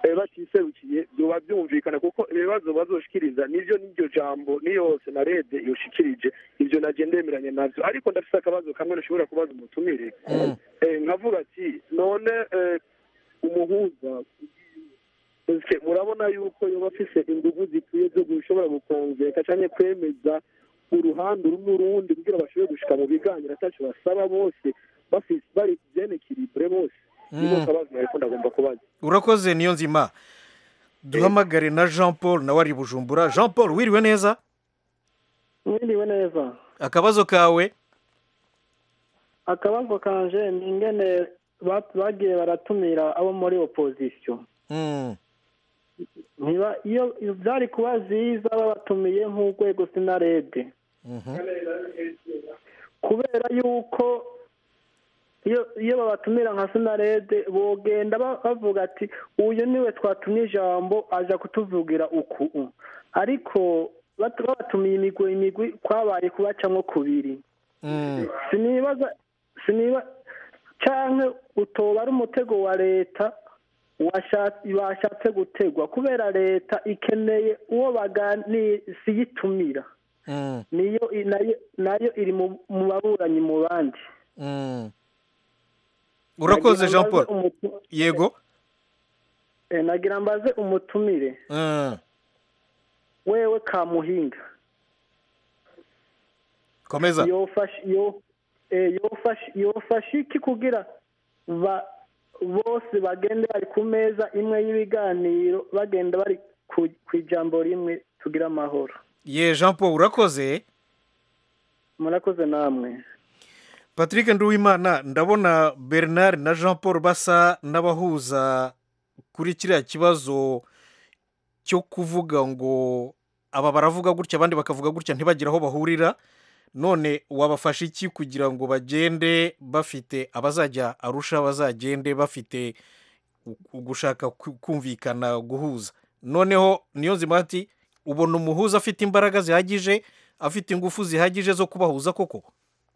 Speaker 12: eh, batiserukiye byoba byumvikana kuko ibibazo bazoshikiriza nivyo n'iryo jambo niyo senarede yoshikirije ivyo naje ndemeranye navyo ariko ndafise akabazo kamwe nashobora kubaza umutumire Eh, nkavuga ati none eh, umuhuza ese murabona yuko yoba afise inguvu zikwiye zo gushobora gukonveka canke kwemeza uruhande rumwe urundi kugira bashobore gushika mu biganiro ataco basaba bose bafise bari bien equilibre bose niko
Speaker 1: Mm.
Speaker 12: kabazo nariko ndagomba kubaza
Speaker 1: urakoze niyo nzima duhamagare na jean paul nawe ari i bujumbura jean paul wiriwe neza
Speaker 13: mwiriwe neza
Speaker 1: akabazo kawe
Speaker 13: akabazo kanje ni ingene ba- bagiye baratumira abo muri opozisiyo
Speaker 1: Mm.
Speaker 13: ntiba iyo iyo byari kuba byiza babatumiye nk'urwego sinarede
Speaker 1: Mhm.
Speaker 13: kubera yuko iyo iyo babatumira nka sinarede bogenda ba- bavuga ati uyu niwe twatumye ijambo aja kutuvugira uku ariko bat- babatumiye imigwi imigwi kwabaye kubacamwo kubiri
Speaker 1: Mm.
Speaker 13: sinibaza siniba canke utoba ari umutego wa leta washa- bashatse gutegwa kubera leta ikeneye uwo bagani siyitumira
Speaker 1: Mm.
Speaker 13: niyo i- nayo nayo iri mu mu baburanyi mu bandi
Speaker 1: Mm. urakoze jean paul
Speaker 13: Nagira mbaze umutu-
Speaker 1: yego
Speaker 13: eh, nagira mbaze umutumire
Speaker 1: Mm.
Speaker 13: wewe kamuhinga
Speaker 1: komeza
Speaker 13: yofasha yo eh, yofasha yofasha iki kugira ba bose bagende bari ku meza imwe y'ibiganiro bagenda bari ku ku ijambo rimwe tugira amahoro
Speaker 1: ye jean paul urakoze
Speaker 13: murakoze namwe
Speaker 1: patrick nduwimana ndabona bernard na jean paul basa n'abahuza kuri kiriya kibazo cyo kuvuga ngo aba baravuga gutya abandi bakavuga gutya ntibagire aho bahurira none wabafasha iki kugira ngo bagende bafite abazajya arusha bazagende bafite u- gushaka ku- kumvikana guhuza noneho niyo nzima ati ubona umuhuza afite imbaraga zihagije afite ingufu zihagije zo kubahuza koko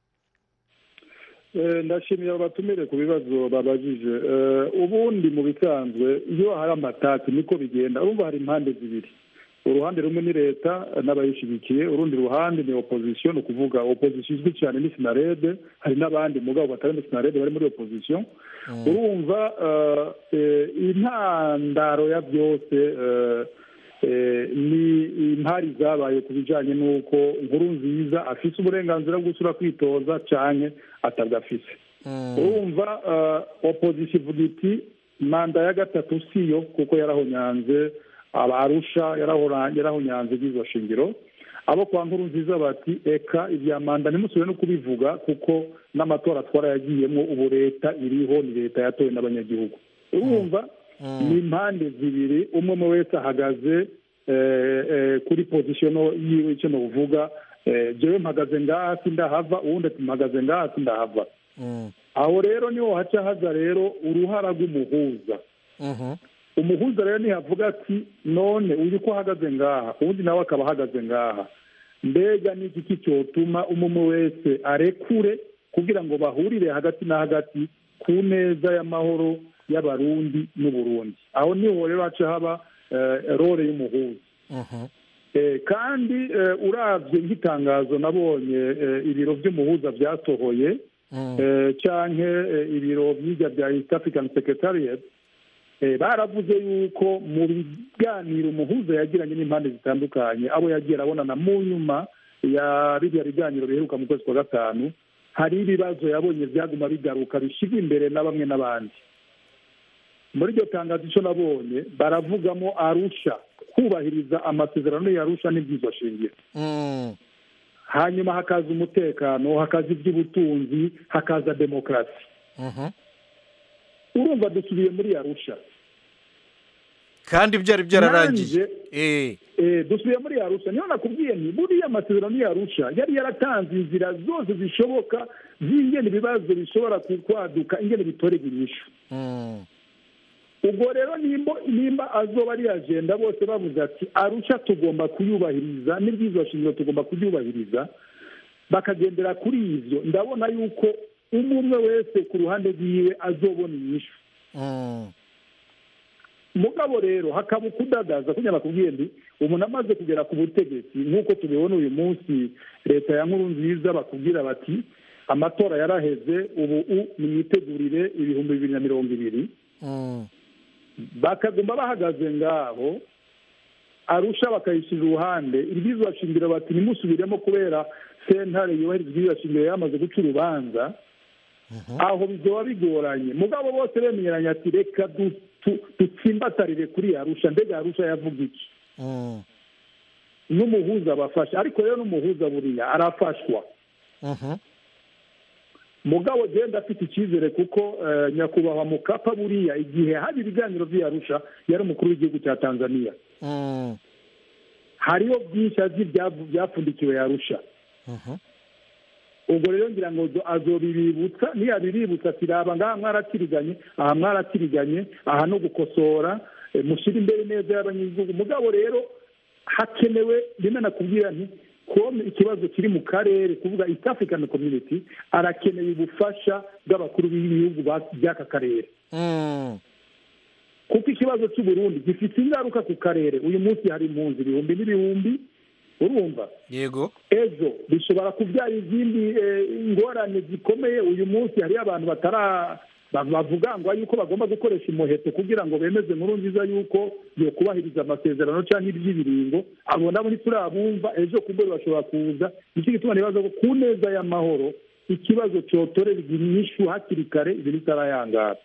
Speaker 7: Eh, ndashimiye abo batumire ku bibazo babajije Eh, ubundi mu bisanzwe iyo hari amatati niko bigenda urumva hari impande zibiri uruhande rumwe ni leta n'abayishyigikiye urundi ruhande ni opozisiyo ni ukuvuga opozisiyo izwi cyane ni sinarede hari n'abandi mugabo batari muri sinarede bari muri opozisiyo urumva eh, eh, intandaro ya byose eh, eh, ni impari zabaye ku bijyanye n'uko nkuru nziza afise uburenganzira bwo gusura kwitoza cyane atabwafise urumva eh, opozisiyo ivuga iti manda ya gatatu siyo kuko yarahonyanze abarusha yarahora- yarahonyanze iby'izo shingiro abo kwa nkuru nziza bati eka ibya manda ntimusubire no kubivuga kuko n'amatora twarayagiyemo ubu leta iriho ni leta yatowe n'abanyagihugu urumva ni impande zibiri umwe umwe wese ahagaze eh, eh, kuri pozisiyo yiwe icyo nuvuga eh, jewe mpagaze ngaha sindahava uwundi ati mpagaze ngaha sindahava aho rero niho haca haza rero uruhara rw'umuhuza umuhuza rero ntihavuga ati none uyu ko ahagaze ngaha uwundi nawe akaba ahagaze ngaha mbega ni iki cyotuma umwe wese arekure kugira ngo bahurire hagati na hagati ku neza y'amahoro y'abarundi n'uburundi aho niho rero haca haba eh, role y'umuhuza Eh, kandi eh, uravye nk'itangazo nabonye eh, ibiro vy'umuhuza vyasohoye eh, canke eh, ibiro vy'irya bya east african secretariat eh, baravuze yuko mu biganiro umuhuza yagiranye n'impande zitandukanye abo yagiye arabonana mu nyuma ya biriya biganiro biheruka mu kwezi kwa gatanu hari ibibazo yabonye byaguma bigaruka bishyirwa imbere na bamwe n'abandi muri iryo tangazo icyo nabonye baravugamo arusha kubahiriza amasezerano yarusha n'ibyiza shingiro hanyuma hakaza umutekano hakaza iby'ubutunzi hakaza demokarasi urumva dusubiye muri arusha
Speaker 1: kandi byari byararangiye
Speaker 7: Nanjye, eh, dusubiye muri arusha niyo nakubwiye nti buriya amasezerano y'arusha yari yaratanze inzira zose zishoboka z'ingene ibibazo bishobora ku- kwaduka ingene bitorerwa inyishu ubwo rero nimba nimba azoba ari agenda bose bavuze ati arusha tugomba kuyubahiriza n'ibyiza shingiro tugomba kubyubahiriza bakagendera kuri ivyo ndabona yuko umwe umwe wese ku ruhande rwiwe azobona inyishu mugabo rero hakaba ukudadaza kugira nakubwiye ndi umuntu amaze kugera ku butegetsi nk'uko tubibona uyu munsi leta ya nkuru nziza bakubwira bati amatora yaraheze ubu u nimwitegurire ibihumbi bibiri na mirongo ibiri bakaguma bahagaze ngaho arusha bakayishyira uruhande iryizwa shingiro bati ntimusubiremo kubera sentare yubahiriza iryizwa shingiro yamaze guca urubanza aho bizoba bigoranye mugabo bose bemeranya ati reka dutsimbatarire kuri arusha mbega arusha yavuga iki n'umuhuza abafasha ariko rero n'umuhuza buriya arafashwa mugabo genda afite icyizere kuko nyakubahwa mukapa buriya igihe hari ibiganiro by'iyarusha yari umukuru w'igihugu cya tanzania hariho byinshi azi byapfundikiwe yarusha ubwo rero ngira ngo azobibibutsa ntiyabibibutsa ati raba ngaha mwaratiriganye aha mwaratiriganye aha no gukosora mushyire imbere neza y'abanyagihugu mugabo rero hakenewe rimwe nakubwira nti kome ikibazo kiri mu karere kuvuga east african community arakeneye ubufasha bw'abakuru b'ibihugu by'aka karere kuko ikibazo cy'uburundi gifite ingaruka ku karere uyu munsi hari impunzi ibihumbi n'ibihumbi urumva
Speaker 1: yego
Speaker 7: ejo bishobora kubyara izindi ingorane zikomeye uyu munsi hariyo abantu batara bavuga ngo yuko bagomba gukoresha umuheto kugira ngo bemeze nkuru nziza yuko yo kubahiriza amasezerano cyangwa iby'ibiringo abo nabo ntiturabumva ejo ku mbere bashobora kuza nicyo gituma nibaza ko ku neza y'amahoro ikibazo cyotorera inyishu hakiri kare ibintu bitarayangara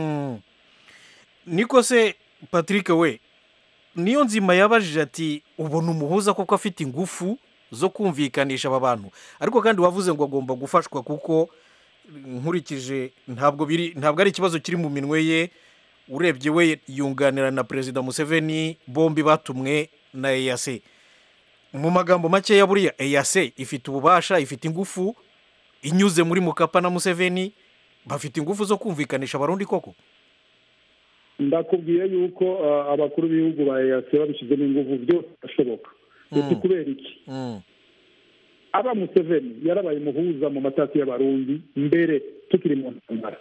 Speaker 1: niko se patrick we niyo nzima yabajije ati ubona umuhuza kuko afite ingufu zo kumvikanisha aba bantu ariko kandi wavuze ngo agomba gufashwa kuko nkurikije ntabwo biri ntabwo ari ikibazo kiri mu minwe ye urebye we yunganira na perezida museveni bombi batumwe na eyase mu magambo makeya buriya eyase ifite ububasha ifite ingufu inyuze muri mukapa na museveni bafite ingufu zo kumvikanisha abarundi koko
Speaker 7: ndakubwiye yuko abakuru b'ibihugu ba eyase babishyizemo ingufu byose birashoboka uti kubera iki aba museveni yarabaye umuhuza mu matasi y'abarundi mbere tukiri mu ntambara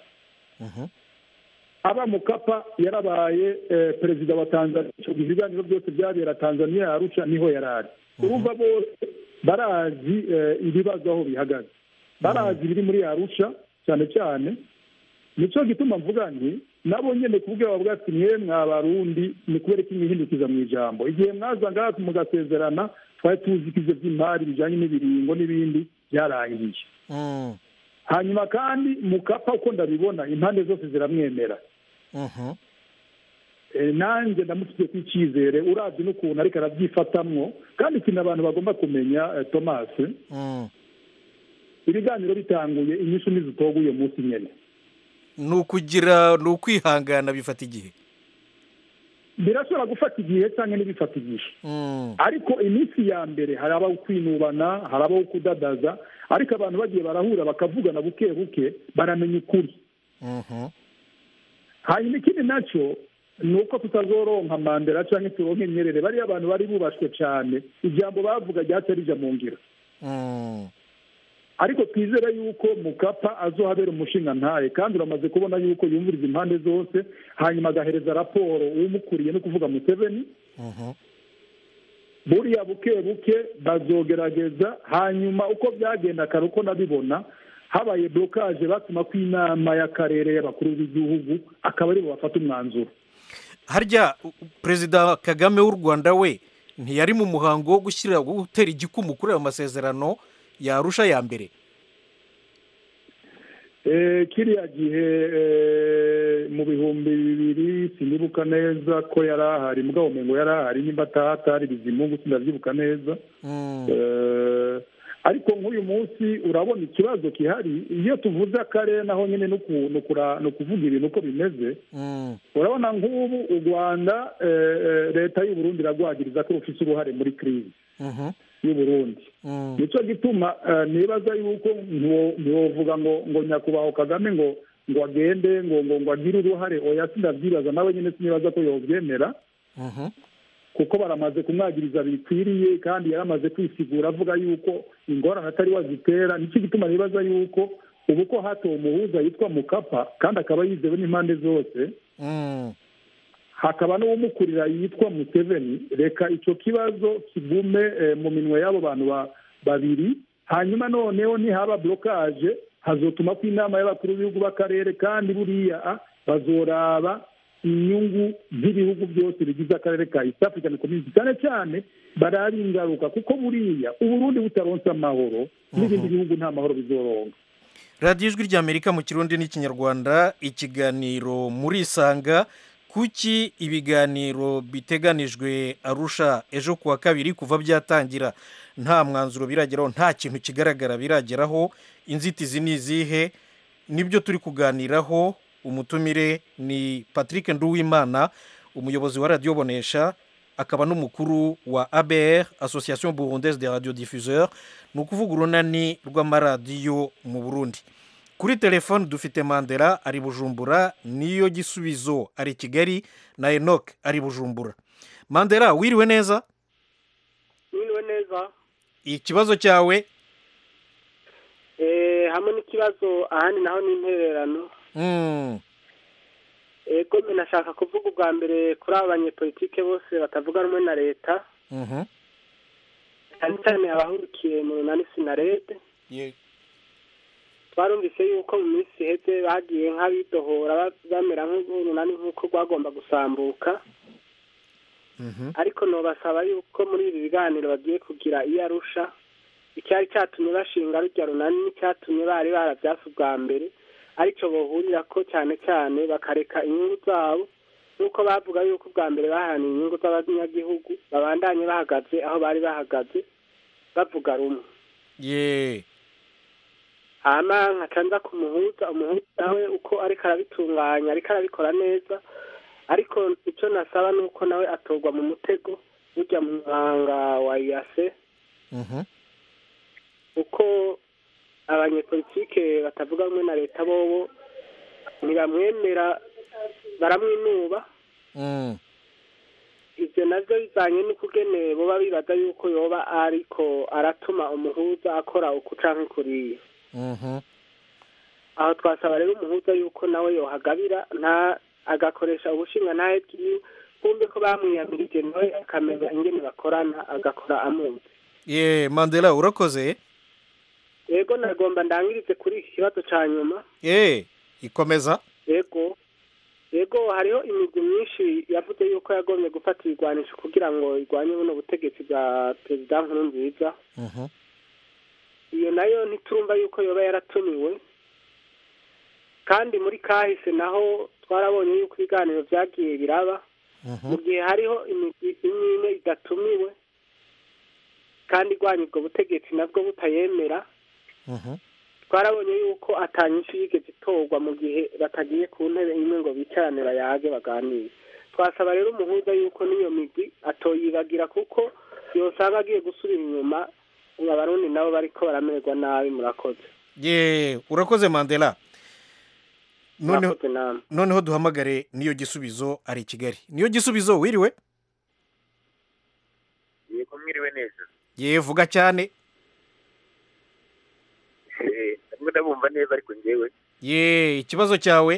Speaker 7: aba mukapa yarabaye perezida wa tanzania icyo gihe ibiganiro byose byabera tanzania yarusha niho yari ari urumva bose barazi ibibazo aho bihagaze barazi ibiri muri yarusha cyane cyane nicyo gituma mvuga nti nabo nyine kubwira bavuga ati mwe mwabarundi ni kubera ko imihindukiza mu ijambo igihe mwaza ngaha mugasezerana twari tuzi ko ibyo by'imari bijyanye n'ibiringo n'ibindi byarangiye hanyuma kandi mukapa uko ndabibona impande zose ziramwemera nanjye ndamufite ku icyizere urabye n'ukuntu ariko arabyifatamwo kandi ikintu abantu bagomba kumenya tomasi ibiganiro bitanguye inyishu ntizitoguye munsi nyine
Speaker 1: ni ukugira ni ukwihangana bifata igihe
Speaker 7: birashobora gufata igihe cyangwa ntibifata igihe ariko iminsi ya mbere hari abaho kwinubana hari abaho kudadaza ariko abantu bagiye barahura bakavugana buke buke baramenya ukuri hanyuma ikindi nacyo ni uko tutazoronka mandela cyangwa turonke nyerere bariya abantu bari bubashywe cyane ijambo bavuga ryaca rija mu ngiro ariko twizere yuko mukapa azohabera umushinga ntaye kandi uramaze kubona yuko yumviriza impande zose hanyuma agahereza raporo umukuriye no kuvuga museveni buriya buke buke bazogerageza hanyuma uko byagenda kare uko nabibona habaye blokaje batuma ko inama y'akarere y'abakuru b'igihugu akaba aribo bafata umwanzuro
Speaker 1: harya perezida kagame w'u rwanda we ntiyari mu muhango wo gushyira gutera igikumu kuri ayo masezerano yarusha ya mbere
Speaker 7: kiriya gihe mu bihumbi bibiri sinibuka neza ko yari ahari mugabo ngo yari ahari nimba atahatari bizimungu sindabyibuka neza ariko nk'uyu munsi urabona ikibazo gihari iyo tuvuze akarere naho nyine ni ukuvuga ibintu uko bimeze urabona nk'ubu u rwanda leta y'uburundi iragwagiriza ko rufite uruhare muri kirizi y'uburundi nicyo gituma nibaza yuko ntiwovuga ngo ngo nyakubahwa kagame ngo ngo agende ngo ngo ngo agire uruhare oya sindabyibaza nawe nyine sinibaza ko yobyemera kuko baramaze kumwagiriza bikwiriye kandi yaramaze kwisigura avuga yuko ingorane atari wazitera nicyo gituma nibaza yuko ubu ko hatowe umuhuza yitwa mukapa kandi akaba yizewe n'impande zose hakaba n'uwumukurira yitwa museveni reka icyo kibazo kigume eh, mu minwe y'abo bantu ba- babiri hanyuma noneho nihaba blokaje hazotuma ko inama y'abakuru b'ibihugu b'akarere kandi buriya ah, bazoraba inyungu z'ibihugu byose bigize akarere ka east african community cyane cyane baraba ingaruka kuko buriya uburundi butaronse amahoro n'ibindi bihugu nta mahoro bizoronka
Speaker 1: radiyo ijwi ry'amerika mu kirundi n'ikinyarwanda ikiganiro muri isanga kuki ibiganiro biteganijwe arusha ejo kuwa kabiri kuva byatangira nta mwanzuro birageraho nta kintu kigaragara birageraho inzitizi ni izihe nibyo turi kuganiraho umutumire ni patrick nduwimana umuyobozi wa radiyo bonesha akaba n'umukuru wa abr association burundaise de radio diffuseur ni ukuvuga urunani rw'amaradiyo mu burundi kuri telefone dufite mandela ari bujumbura niyo gisubizo ari kigali na enoc ari bujumbura mandela wiriwe neza
Speaker 14: mwiriwe neza
Speaker 1: ikibazo cyawe
Speaker 14: Eh, hamwe n'ikibazo ahandi naho ni intererano
Speaker 1: Mm,
Speaker 14: ego mbe nashaka kuvuga ubwa mbere kuri aba banyepolitike bose batavuga rumwe na leta
Speaker 1: mhm.
Speaker 14: cyane cyane abahurukiye mu runani sinarede
Speaker 1: Ye-
Speaker 14: twarumvise yuko mu minsi iheze bagiye nk'abidohora ba- bamera nk'urunani nk'uko rwagomba gusambuka
Speaker 1: mhm.
Speaker 14: ariko nobasaba yuko muri ibi biganiro bagiye kugira iyo arusha icyari cyatumye bashinga rujya runani n'icyatumye bari barabyase ubwa mbere aricyo bohurira ko cyane cyane bakareka inyungu zabo nk'uko bavuga yuko ubwa mbere baharaniye inyungu z'abanyagihugu babandanye bahagaze aho bari bahagaze bavuga rumwe
Speaker 1: ye
Speaker 14: hama nkaca nza ku muhuza umuhuza nawe uko ariko arabitunganya ariko arabikora neza ariko icyo nasaba ni uko nawe atorwa mu mutego ujya mu muhanga wa iyase
Speaker 1: Mhm.
Speaker 14: uko abanyepolitike batavuga rumwe na leta bobo ntibamwemera baramwinuba
Speaker 1: Mm,
Speaker 14: ibyo nabyo bijyanye n'ukugene boba bibaza yuko yoba ariko aratuma umuhuza akora uku canke kuriya
Speaker 1: mhm.
Speaker 14: aho twasaba rero umuhuza yuko nawe yohagabira nta agakoresha ubushinga ntahe bwiwe kumbe ko bamwiyamirije nawe akamenya ingene bakorana agakora amuzi
Speaker 1: ye mandela urakoze
Speaker 14: yego nagomba ndangirize kuri iki kibazo ca nyuma
Speaker 1: ye ikomeza
Speaker 14: yego yego hariho imigwi myinshi yavuze yuko yagombye gufata ibigwanisho kugira ngo irwanye buno butegetsi bwa perezida nkurunziza
Speaker 1: Mhm.
Speaker 14: iyo nayo ntiturumva yuko yoba yaratumiwe kandi muri kahise naho twarabonye yuko ibiganiro byagiye biraba mu gihe hariho imigwi imwe imwe idatumiwe kandi irwanya ubwo butegetsi nabwo butayemera
Speaker 1: Mhm.
Speaker 14: twarabonye yuko atanyinshi yigeze itorwa mu gihe batagiye ku ntebe imwe ngo bicarane bayage baganire twasaba rero umuhuza yuko n'iyo migwi atoyibagira kuko yosanga agiye gusubira inyuma abarundi nabo bariko baramererwa nabi murakoze
Speaker 1: ye urakoze mandela noneho
Speaker 14: Murakoze namwe.
Speaker 1: noneho duhamagare niyo gisubizo ari i kigali niyo gisubizo wiriwe
Speaker 15: yego mwiriwe neza
Speaker 1: ye vuga cyane
Speaker 15: Eh, ndabwo ndabumva neza ariko njyewe
Speaker 1: ye ikibazo cyawe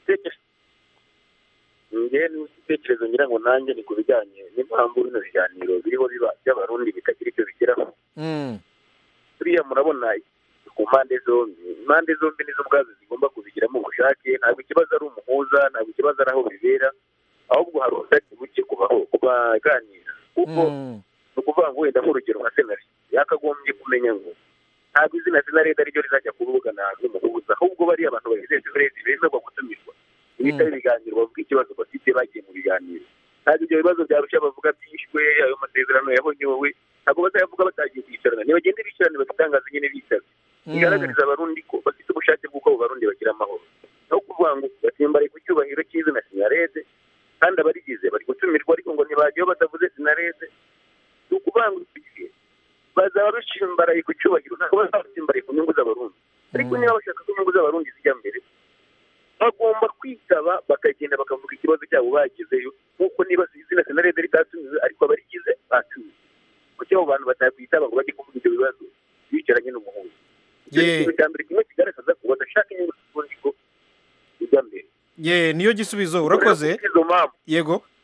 Speaker 15: njyewe n'ibitekerezo ngira ngo nanjye ni ku bijyanye n'impamvu bino biganiro biriho biba by'abarundi bitagira icyo bigeraho
Speaker 1: Mm,
Speaker 15: buriya murabona ku mpande zombi impande zombi nizo ubwazo zigomba kubigiramo ubushake ntabwo ikibazo ari umuhuza ntabwo ikibazo ari aho bibera ahubwo hari ubushake buke kubaho kubaganira kuko
Speaker 1: mm,
Speaker 15: ni ukuvuga ngo wenda nk'urugero nka senari yakagombye kumenya ngo ntabwo izina senarede ariryo rizajya kuvugana n'umuhuza ahubwo bariya abantu bagize senarede bemerwa gutumirwa ibitari ibiganiro bavuga ikibazo bafite bagiye mu biganiro ntabwo ibyo bibazo byarushya bavuga byishwe ayo masezerano yahonyowe ntabwo bazayavuga batagiye kwicarana ntibagende bicarane bagitangaza nyine bicaze bigaragariza abarundi ko bafite ubushake bw'uko abo barundi bagira amahoro aho kuvuga ngo basimbaraye ku cyubahiro cy'izina sinarede kandi abarigize bari gutumirwa ariko ngo ntibajyaho batavuze sinarede ni ukuvuga ngo iki bazaba basimbaraye ku cyubahiro ntabwo bazaba basimbaraye ku nyungu z'abarundi ariko niba bashaka ko inyungu z'abarundi zijya mbere bagomba kwitaba bakagenda bakavuga ikibazo cyabo bagezeyo nk'uko niba izina senarede ritatumiwe ariko abarigize batumiwe kuki abo bantu batakwitaba ngo bajye kuvuga ibyo bibazo bicaranye n'umuhuza icyo ni ikintu cya mbere kimwe kigaragaza ko badashaka inyungu z'uburundi ko zijya mbere
Speaker 1: ye niyo gisubizo urakoze
Speaker 15: izo mpamvu
Speaker 1: yego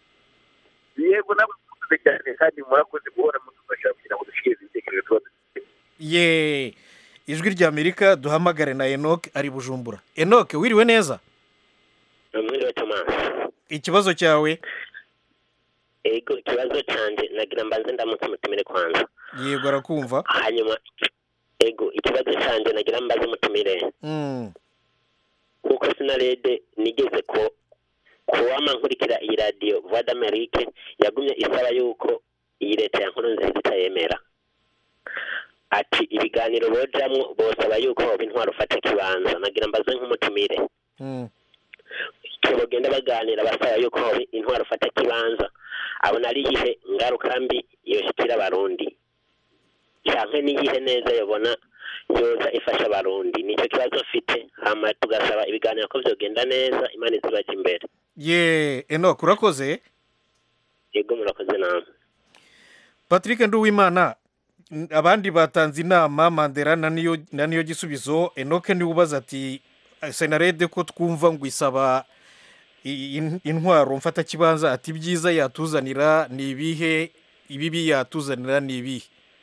Speaker 15: yego nabo murakoze cyane kandi murakoze guhora mudufasha kugira ngo dushikirize ibitekerezo tuba dufite
Speaker 1: ye ijwi ry'amerika duhamagare na enoke ari bujumbura enoke wiriwe neza
Speaker 16: mwiriwe tomasi
Speaker 1: ikibazo cyawe
Speaker 16: ego ikibazo cyanjye nagira mbanze ndamutse umutumire kwanza
Speaker 1: yego arakumva
Speaker 16: hanyuma ego ikibazo cyanjye nagira mbaze umutumire
Speaker 1: Mm,
Speaker 16: kuko sinarede nigeze ko kuwama nkurikira iyi radiyo voix d'amerique yagumye isaba yuko iyi leta ya nkuru nziza itayemera ati ibiganiro bojamwo bosaba yuko hoba intwaro ufata ikibanza nagira mbaze nk'umutumire
Speaker 1: mm.
Speaker 16: icyo bagenda baganira basaba yuko hoba intwaro ufata ikibanza abona ari iyihe ngaruka mbi yoshikira abarundi canke n'iyihe neza yobona yoza ifasha abarundi nicyo kibazo mfite hama tugasaba ibiganiro ko vyogenda neza imana izibaja imbere
Speaker 1: ye enoke urakoze
Speaker 16: yego murakoze namwe
Speaker 1: patrick nduwimana n- abandi batanze inama mandela na niyo na niyo gisubizo enoke niwe ubaza ati senarede ko twumva ngo isaba i- in- intwaro mfatakibanza ati ibyiza yatuzanira ni ibihe ibibi yatuzanira ni ibihe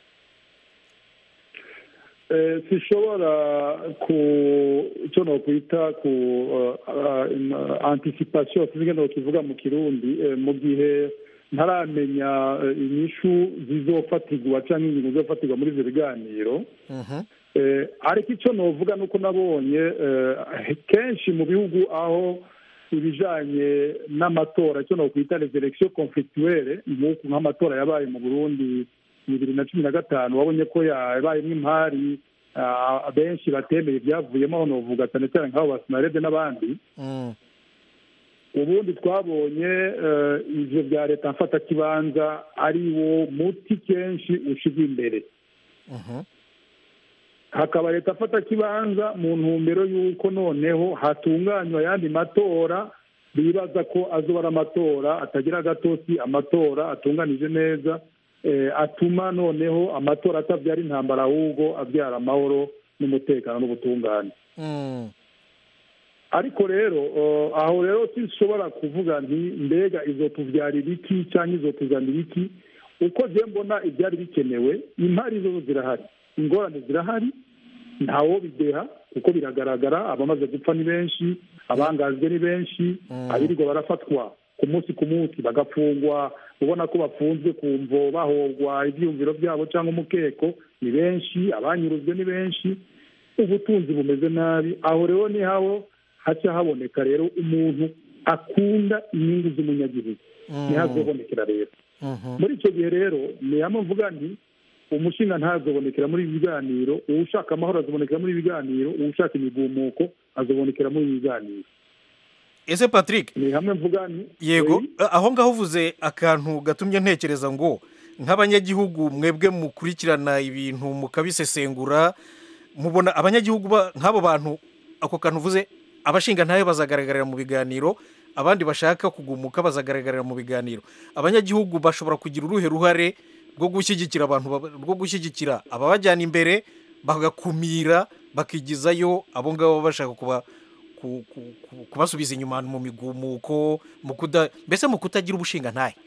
Speaker 7: Eh, sishobora ku icyo nokwita ku uh, uh, anticipation sinzi ngene kivuga mu kirundi eh, mu gihe ntaramenya eh, inyishu zizofatirwa cyangwa ingingo zizofatirwa muri ivyo biganiro eh, ariko icyo novuga nuko nabonye eh, kenshi mu bihugu aho ibijanye n'amatora icyo nokwita les elections conflictuelles nk'uku nk'amatora yabaye mu burundi bibiri na cumi na gatanu wabonye ko yabayemo impari ah, benshi batemeye ibyavuyemo aho novuga cyane cyane nk'abo basinarede n'abandi ubundi twabonye eh, ivyo bya leta mfatakibanza ari wo muti kenshi ushirwa imbere hakaba leta afata kibanza mu ntumbero y'uko noneho hatunganywa ayandi matora bibaza ko azoba ari amatora atagira agatosi amatora atunganije neza eh, atuma noneho amatora atabyara intambara ahubwo abyara amahoro n'umutekano n'ubutungane
Speaker 1: Mm.
Speaker 7: ariko rero eh, aho rero sinshobora kuvuga nti mbega izotubyarira iki cyangwa izotuzanira iki uko je mbona ibyari bikenewe impari zo zirahari ingorane zirahari ntawo bideha kuko biragaragara abamaze gupfa ni benshi abangajwe ni benshi abirirwa barafatwa ku munsi ku munsi bagafungwa ubona ko bafunzwe ku mvo bahogwa ibyiyumviro byabo cyangwa umukeko ni benshi abanyuruzwe ni benshi ubutunzi bumeze nabi aho rero ni haho haca haboneka rero umuntu akunda inyungu z'umunyagihugu ntihazobonekera rero muri icyo gihe rero ni hamwe mvuga nti umushinga ntazobonekera muri ibi biganiro uwushaka amahoro azobonekera muri ibi biganiro uwushaka imigumuko azobonekera muri ibi biganiro
Speaker 1: ese patrick
Speaker 7: ni hamwe mvuga nti
Speaker 1: yego aho ngaho uvuze akantu gatumye ntekereza ngo nk'abanyagihugu mwebwe mukurikirana ibintu mukabisesengura mubona abanyagihugu ba- nk'abo bantu ako kantu uvuze abashinga ntayo bazagaragarira mu biganiro abandi bashaka kugumuka bazagaragarira mu biganiro abanyagihugu bashobora kugira uruhe ruhare rwo gushyigikira abantu baba- rwo gushyigikira ababajyana imbere bagakumira bakigizayo abo ngabo baba bashaka kuba ku- ku- ku- kubasubiza inyuma mu migumuko mu kuda mbese mu kutagira ubushinga ntahe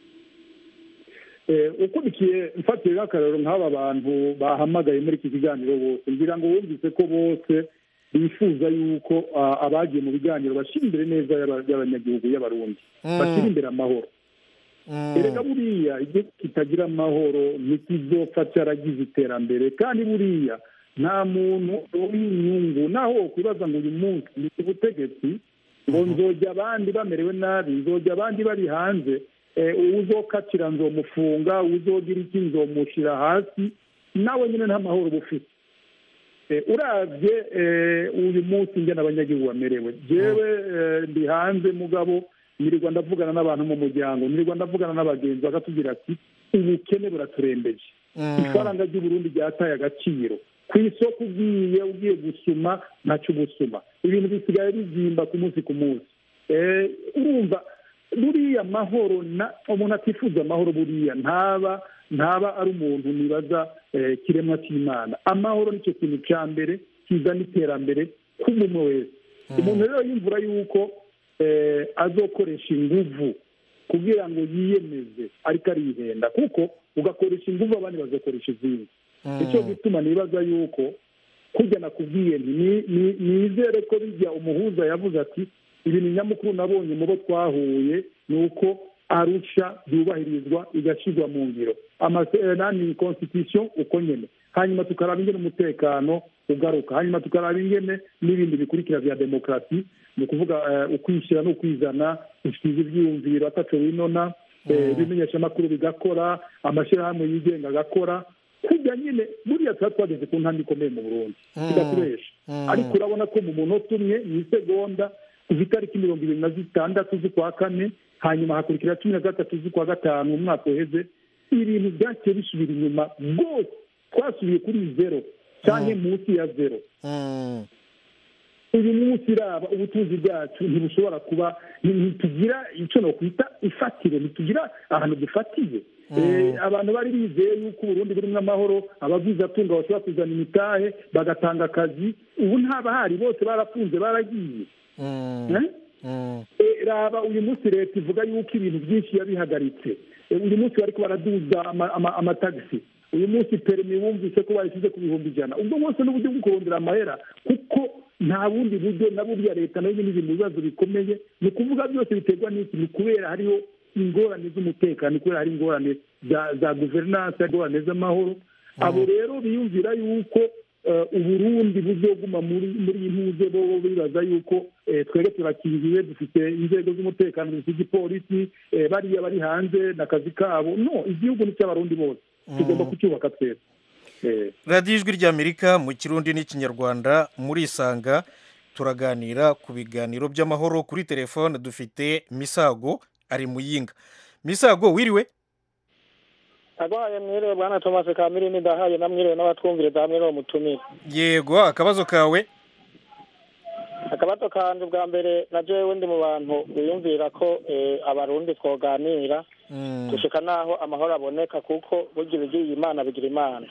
Speaker 7: Eh, ukurikiye mfatire nk'akarero nk'aba bantu bahamagaye muri iki kiganiro bose ngira ngo wumvise ko bose bifuza yuko ah, abagiye mu biganiro bashyira imbere neza y'aba- y'abanyagihugu y'abarundi
Speaker 1: Mm.
Speaker 7: bashyira imbere amahoro erega buriya igihugu kitagira amahoro ntikizopfa cyaragize iterambere kandi buriya nta muntu w'inyungu naho wakwibaza ngo uyu munsi ni ubutegetsi ngo nzojya abandi bamerewe nabi nzojya abandi bari hanze eh, uzokatira nzomufunga uzogira iki nzomushyira hasi nawe nyine nta mahoro uba ufite Eh, uravye eh, uyu munsi ngena abanyagihugu bamerewe jewe eh, ndi hanze mugabo nirirwa ndavugana n'abantu mu muryango nirirwa ndavugana n'abagenzi bakatubwira ati ubukene buraturembeje ifaranga ry'uburundi ryataye agaciro ku isoko ugiye ugiye gusuma ntacyo ubusuma ibintu bisigaye bizimba ku munsi ku munsi Eh, urumva buriya mahoro na umuntu atifuza amahoro buriya ntaba ntaba ari umuntu nibaza eh, kiremwa cy'imana amahoro nicyo kintu cya mbere kizana iterambere k'umuntu wese umuntu rero yumvura yuko eh, azokoresha inguvu kugira ngo yiyemeze ariko arihenda kuko ugakoresha ingufu abandi bagakoresha izindi nicyo gituma nibaza yuko kujya nakubwiye nti ni- ni- nizere ko bijya umuhuza yavuze ati ibintu nyamukuru nabonye mu bo twahuye ni uko arusha byubahirizwa igashyirwa mu ngiro amasezerano constitution uko nyene hanyuma tukaraba ingene umutekano ugaruka hanyuma tukaraba ingene n'ibindi bikurikira vya demokarasi ni ukuvuga eh, ukwishyira n'ukwizana gushyikiza ivyiyumviro ataco winona eh, ibimenyeshamakuru bigakora amashyirahamwe yigenga agakora kujya nyine buriya tuba twageze ku ntambwe ikomeye mu burundi tugakoresha ariko urabona ko mu munota umwe mu isegonda kuva itariki mirongo ibiri na zitandatu z'ukwa kane hanyuma hakurikira cumi na gatatu z'ukwa gatanu mu mwaka uheze ibintu byaciye bisubira inyuma rwose twasubiye kuri zero cyangwa munsi ya zero uyu munsi iraba ubutunzi bwacu ntibushobora kuba ntitugira icyo nokwita ifatire ntitugira ahantu dufatiye Eh, abantu bari bizeye yuko uburundi burimo amahoro ababwizatunga bashobora kuzana imitahe bagatanga akazi ubu ntabahari bose barafunze baragiye Eh? Eh, raba uyu munsi leta ivuga yuko ibintu byinshi yabihagaritse Eh, uyu munsi bariko baraduza ama- ama- amatagisi uyu munsi perimi wumvise ko bayishyize ku bihumbi ijana ubwo bwose n'uburyo bwo kurondera amahera kuko nta bundi buryo na burya leta nayo nyine iri mu bibazo bikomeye ni ukuvuga byose biterwa n'iki ni kubera hariho ingorane z'umutekano ni kubera hari ingorane za za guverinanse ingorane z'amahoro abo rero biyumvira yuko eh, uburundi buzoguma muri muri iyi ntuze bo bo bibaza yuko eh, twebwe turakingiwe dufite inzego z'umutekano dufite igipolisi eh, bariya bari hanze n'akazi kabo no igihugu ni cy'abarundi bose tugomba kucyubaka twese Eh,
Speaker 1: radiyo ijwi ry'amerika mu kirundi n'ikinyarwanda murisanga turaganira ku biganiro by'amahoro kuri telefone dufite misago ari muyinga misago wiriwe
Speaker 17: agwaye mwiriwe bwana thomas kamirindi ndahaye namwiriwe n'abatwumviriza hamwe n'uwo mutumire
Speaker 1: yego akabazo kawe
Speaker 17: akabazo kanje bwa mbere na jewe ndi mu bantu biyumvira ko eh, abarundi twoganira gushika naho amahoro aboneka kuko burya ibigiye imana bigira imana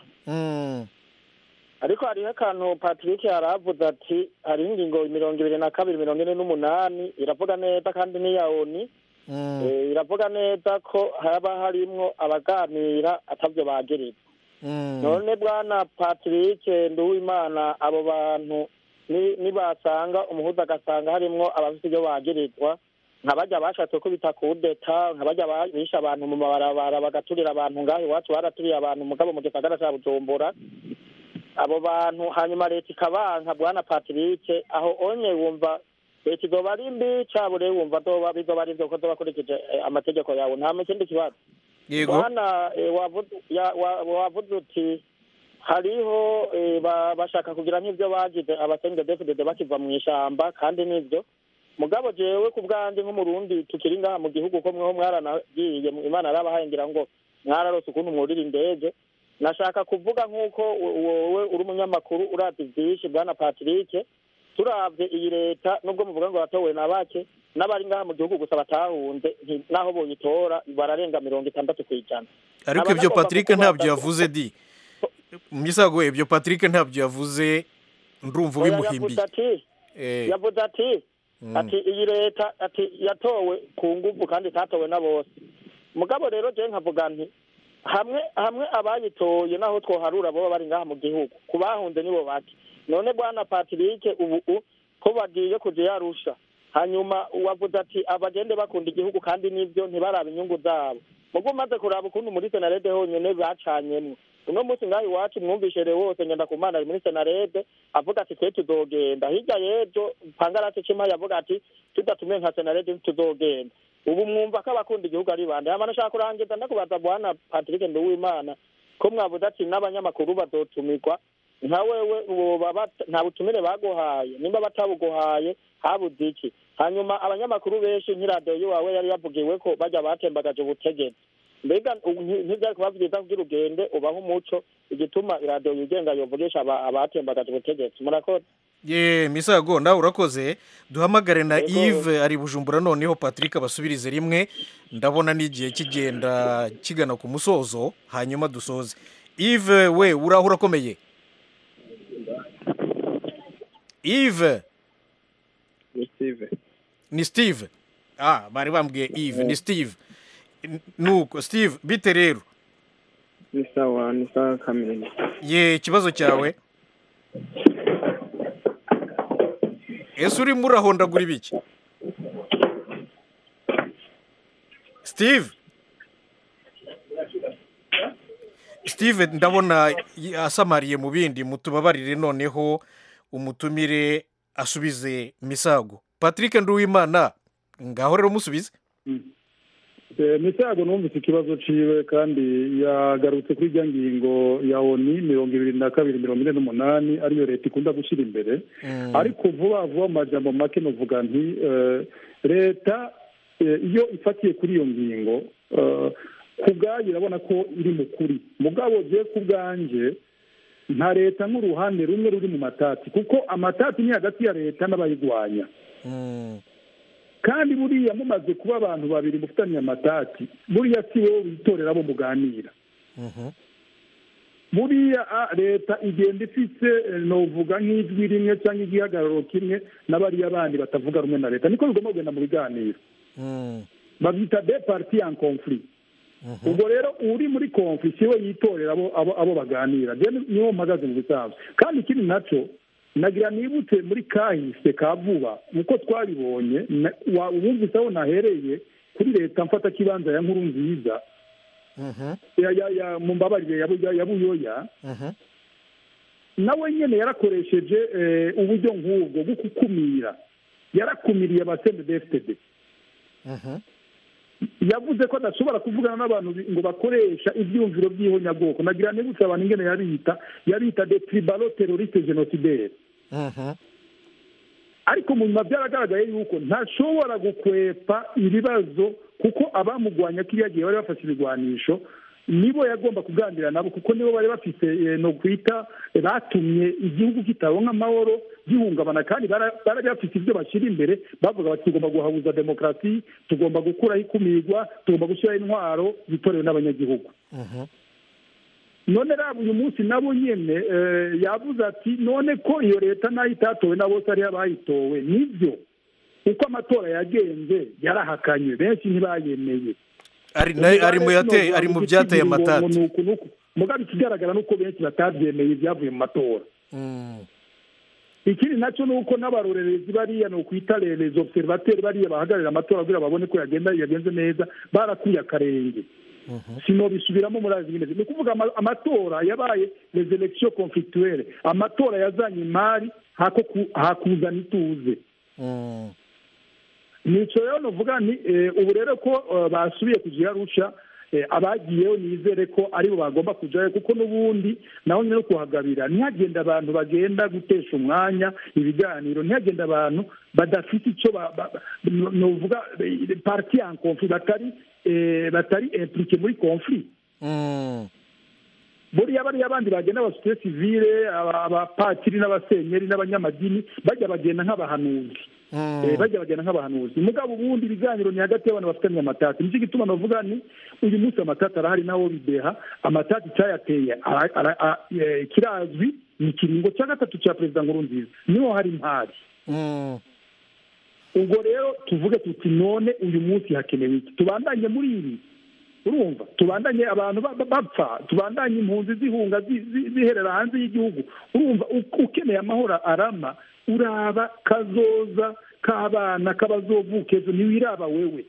Speaker 17: ariko hariho akantu patrick yaravuze ati hariho ingingo mirongo ibiri na kabiri mirongo ine n'umunani iravuga neza kandi n'iya oni Eh, iravuga neza ko haba harimwo abaganira atavyo bagirizwa none bwana patrick nduwimana abo bantu ni- nibasanga umuhuza agasanga harimwo abafite ibyo bagirizwa nka bajya bashatse ko bita kudeta nka bajya ba- bishe abantu mu mabarabara bagaturira abantu ngaho iwacu baraturiye abantu mugabo mu gisagara ca bujumbura abo bantu hanyuma leta ikabanka bwana patrick aho onye wumva leta izoba ari mbi cabure wumva zoba bizoba ari vyo ko zoba akurikije eh, amategeko yawe nta ikindi kibazo
Speaker 1: yego
Speaker 17: bwana eh, wavuze- ya- wa- wavuze uti hariho eh, ba- bashaka kugira nk'ibyo bagize abasenge defudede bakiva mu ishamba kandi nibyo mugabo jewe ku bwanjye nk'umurundi tukiri ngaha mu gihugu ko mweho mwaranagiye imana yarabahaye ngira ngo mwararose ukuntu mwurira indege nashaka kuvuga nk'uko wo- wowe uri umunyamakuru urazi byinshi bwana patrick turavye iyi leta nubwo muvuga ngo batowe na bake n'abari ngaha mu gihugu gusa batahunze nti- naho boyitora bararenga mirongo itandatu ku ijana
Speaker 1: ariko
Speaker 17: Nkaba
Speaker 1: ibyo
Speaker 17: nagomba
Speaker 1: patrick
Speaker 17: kukubaza
Speaker 1: ntabyo
Speaker 17: ko-
Speaker 1: yavuze di misago ibyo patrick ntabyo yavuze ndumva
Speaker 17: Oya,
Speaker 1: ubimuhimbiye
Speaker 17: yavuze ati
Speaker 1: Eh.
Speaker 17: yavuze ati
Speaker 1: Mm.
Speaker 17: ati iyi leta ati yatowe ku nguvu kandi itatowe na bose mugabo rero je nkavuga nti hamwe hamwe abayitoye naho twoharura boba bari ngaha mu gihugu ku bahunze nibo bake none bwana patrick ubu u- ko bagiye kuja yarusha hanyuma wavuze ati abagende bakunda igihugu kandi nivyo ntibarabe inyungu zabo mugo umaze kuraba ukuntu muri senarede honyene bacanyemwo uno munsi ngaho iwacu mwumvishe rero wose ngenda ku mana ari muri senarede avuga ati twe tuzogenda hirya y'ejo pangarasi cima yavuga ati tudatumiye nka senarede ntituzogenda ubu mwumva ko abakunda igihugu ari bande hama nashaka kurangiza ndakubaza bwana patrick nduwimana ko mwavuze ati n'abanyamakuru bazotumirwa nka wewe woba bat- nta butumire baguhaye nimba batabuguhaye habuze iki hanyuma abanyamakuru benshi nk'iradiyo yiwawe yari yavugiwe ko bajya batembagaje ubutegetsi mbega ubu nti- ntibyari kuba byiza kugira ugende ubaho umuco igituma iradiyo yigenga yovugisha aba- abatembagaje ubutegetsi murakoze
Speaker 1: ye misago nawe urakoze duhamagare na
Speaker 17: Yego.
Speaker 1: yves ari bujumbura noneho patrick abasubirize rimwe ndabona n'igihe kigenda kigana ku musozo hanyuma dusoze yves we uraho urakomeye yves
Speaker 18: ni steve
Speaker 1: ni steve ah bari bambwiye yves ni steve nuko steve bite rero
Speaker 18: ni sawa ni sawa kamere
Speaker 1: ye ikibazo cyawe ese urimo urahondagura ibiki steve steve ndabona y- asamariye mu bindi mutubabarire noneho umutumire asubize misago patrick nduwimana ngaho rero musubize
Speaker 7: Eh, misago numvise ikibazo ciwe kandi yagarutse kuri irya ngingo ya oni mirongo ibiri na kabiri mirongo ine n'umunani ariyo leta ikunda gushyira imbere ariko vuba vuba mu majambo make nuvuga nti eh, leta eh, iyo ifatiye kuri iyo ngingo eh, ku bwayo irabona ko iri mu kuri mugabo je ku bwanje nta leta nk'uruhande rumwe ruri mu matati kuko amatati ni hagati ya leta n'abayigwanya kandi buriya mumaze kuba abantu babiri mufitanye amatati buriya si wowe witorera abo muganira buriya ah, leta igenda ifise eh, novuga nk'ijwi rimwe cyangwa igihagararo kimwe n'abariya bandi batavuga rumwe na leta niko bigomba kugenda mu biganiro babyita de parti en conflit ubwo rero uri muri conflit siwe yitorera abo abo, abo baganira je niwo mpagaze mu bisanzwe kandi ikindi naco nagira nibutse muri kahise ka vuba uko twabibonye na- wa- wumvise aho nahereye kuri leta mfata kibanza ya nkuru nziza ya ya ya mu mbabarire ya Bu- ya- ya buyoya nawe nyene yarakoresheje eh, uburyo nk'ubwo bwo gukumira yarakumiriye abasende dfd yavuze ko adashobora kuvugana n'abantu bi- ngo bakoresha ibyumviro by'ihonyabwoko nagira nibutse abantu ingene yabita yabita de tribalo teroriste genocidaire ariko mu nyuma byaragaragaye yuko ntashobora gukwepa ibibazo kuko abamugwanya kiriya gihe bari bafashe ibigwanisho nibo yagomba kuganira nabo kuko nibo bari bafite eh, no kwita eh, batumye igihugu kitaronka amahoro gihungabana kandi bara- bari bafite ibyo bashyira imbere bavuga bati tugomba guhabuza demokarasi tugomba gukuraho ikumirwa tugomba gushyiraho intwaro zitorewe n'abanyagihugu none raba uyu munsi nabo nyene eh, yavuze ati none ko iyo leta nayo itatowe na bose ariyo abayitowe nibyo uko amatora yagenze yarahakanye benshi ntibayemeye
Speaker 1: ari na- ari mu yateye ari mu byateye amatati
Speaker 7: mugabe ikigaragara nuko benshi batabyemeye ibyavuye mu matora ikindi nacyo ni uko n'abarorerezi bariya ni ukwita les observateurs bariya bahagararira amatora kugira babone ko yagenda yagenze neza barakuye akarenge sino bisubiramo muri azi ni ukuvuga ama- amatora yabaye les elections conflictuelles amatora yazanye imari hako ku- hakuzana ituze nico rero novuga ni eh, ubu rero ko eh, basubiye kugira rusha eh, abagiyeho nizere ko aribo bagomba kujayo kuko n'ubundi naho nyine no kuhagabira ntihagenda abantu bagenda gutesha umwanya ibiganiro ntihagenda abantu badafite icyo ba- ba- ba- no- novuga eh, parti en conflit batari eh, batari impliqué muri conflit buriya bariya abandi bagenda abasosiyete sivile aba- abapatiri n'abasenyeri n'abanyamadini bajya bagenda nk'abahanuzi Eh, bajya bagenda nk'abahanuzi mugabo ubundi ibiganiro ni hagati y'abantu bafitanye amatati nicyo gituma navuga ni uyu munsi amatati arahari naho bideha amatati cyayateye ara- ara- a- eh, kirazwi ni ikiringo cya gatatu cya perezida nkurunziza niho hari impari ubwo rero tuvuge tuti none uyu munsi hakenewe iki tubandanye muri ibi urumva tubandanye abantu ba- ba- bapfa tubandanye impunzi zihunga zi- zi- ziherera hanze y'igihugu urumva u- ukeneye amahoro arama uraba kazoza k'abana k'abazovuka ejo ntiwiraba wewe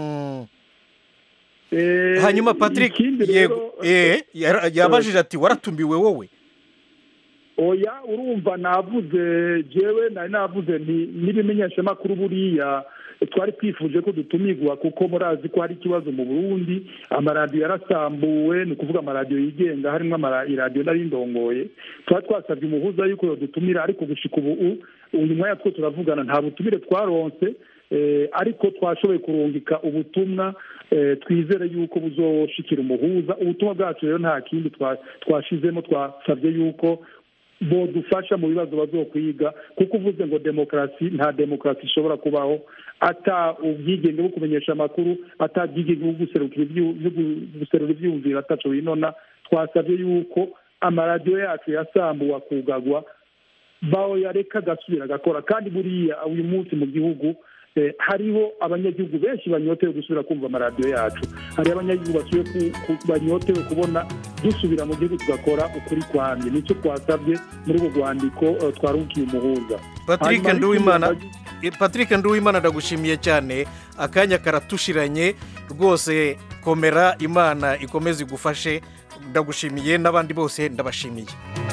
Speaker 7: Eh,
Speaker 1: hanyuma patrick
Speaker 7: ikindi
Speaker 1: yego
Speaker 7: rero,
Speaker 1: eh, yara- yabajije ati waratumiwe wowe
Speaker 7: oya urumva navuze jewe nari navuze nti n'ibimenyeshamakuru buriya twari twifuje ko dutumirwa kuko murazi ko hari ikibazo mu burundi amaradiyo yarasambuwe ni ukuvuga amaradiyo yigenga harimo amara- iradiyo nari ndongoye twari twasabye umuhuza yuko yodutumira ariko gushika ubu u- uyu mwanya two turavugana nta butumire twaronse eh, ariko twashoboye kurungika ubutumwa eh, twizere yuko buzoshikira umuhuza ubutumwa bwacu rero nta kindi twa- twashizemo twasabye yuko bodufasha mu bibazo bazokwiga kuko uvuze ngo demokarasi nta demokarasi ishobora kubaho ata ubwigenge bwo kumenyesha amakuru ata bwigenge bwo guserukira ibyu- bwo guserura ibyumviro ataco winona twasabye yuko amaradiyo yacu yasambuwe akugagwa baho yareka agasubira agakora kandi buriya uyu munsi mu gihugu eh, hariho abanyagihugu benshi banyotewe gusubira kumva amaradiyo yacu hariho abanyagihugu basuye ku- ku- banyotewe kubona dusubira mu gihugu tugakora ukuri kwamye nicyo twasabye muri ubwo rwandiko eh, twarukiye umuhuza
Speaker 1: patrick
Speaker 7: Hanyuma
Speaker 1: nduwimana
Speaker 7: n'ikindi
Speaker 1: Eh, patrick nduwimana ndagushimiye cyane akanya karatushiranye rwose komera imana ikomeze igufashe ndagushimiye n'abandi bose ndabashimiye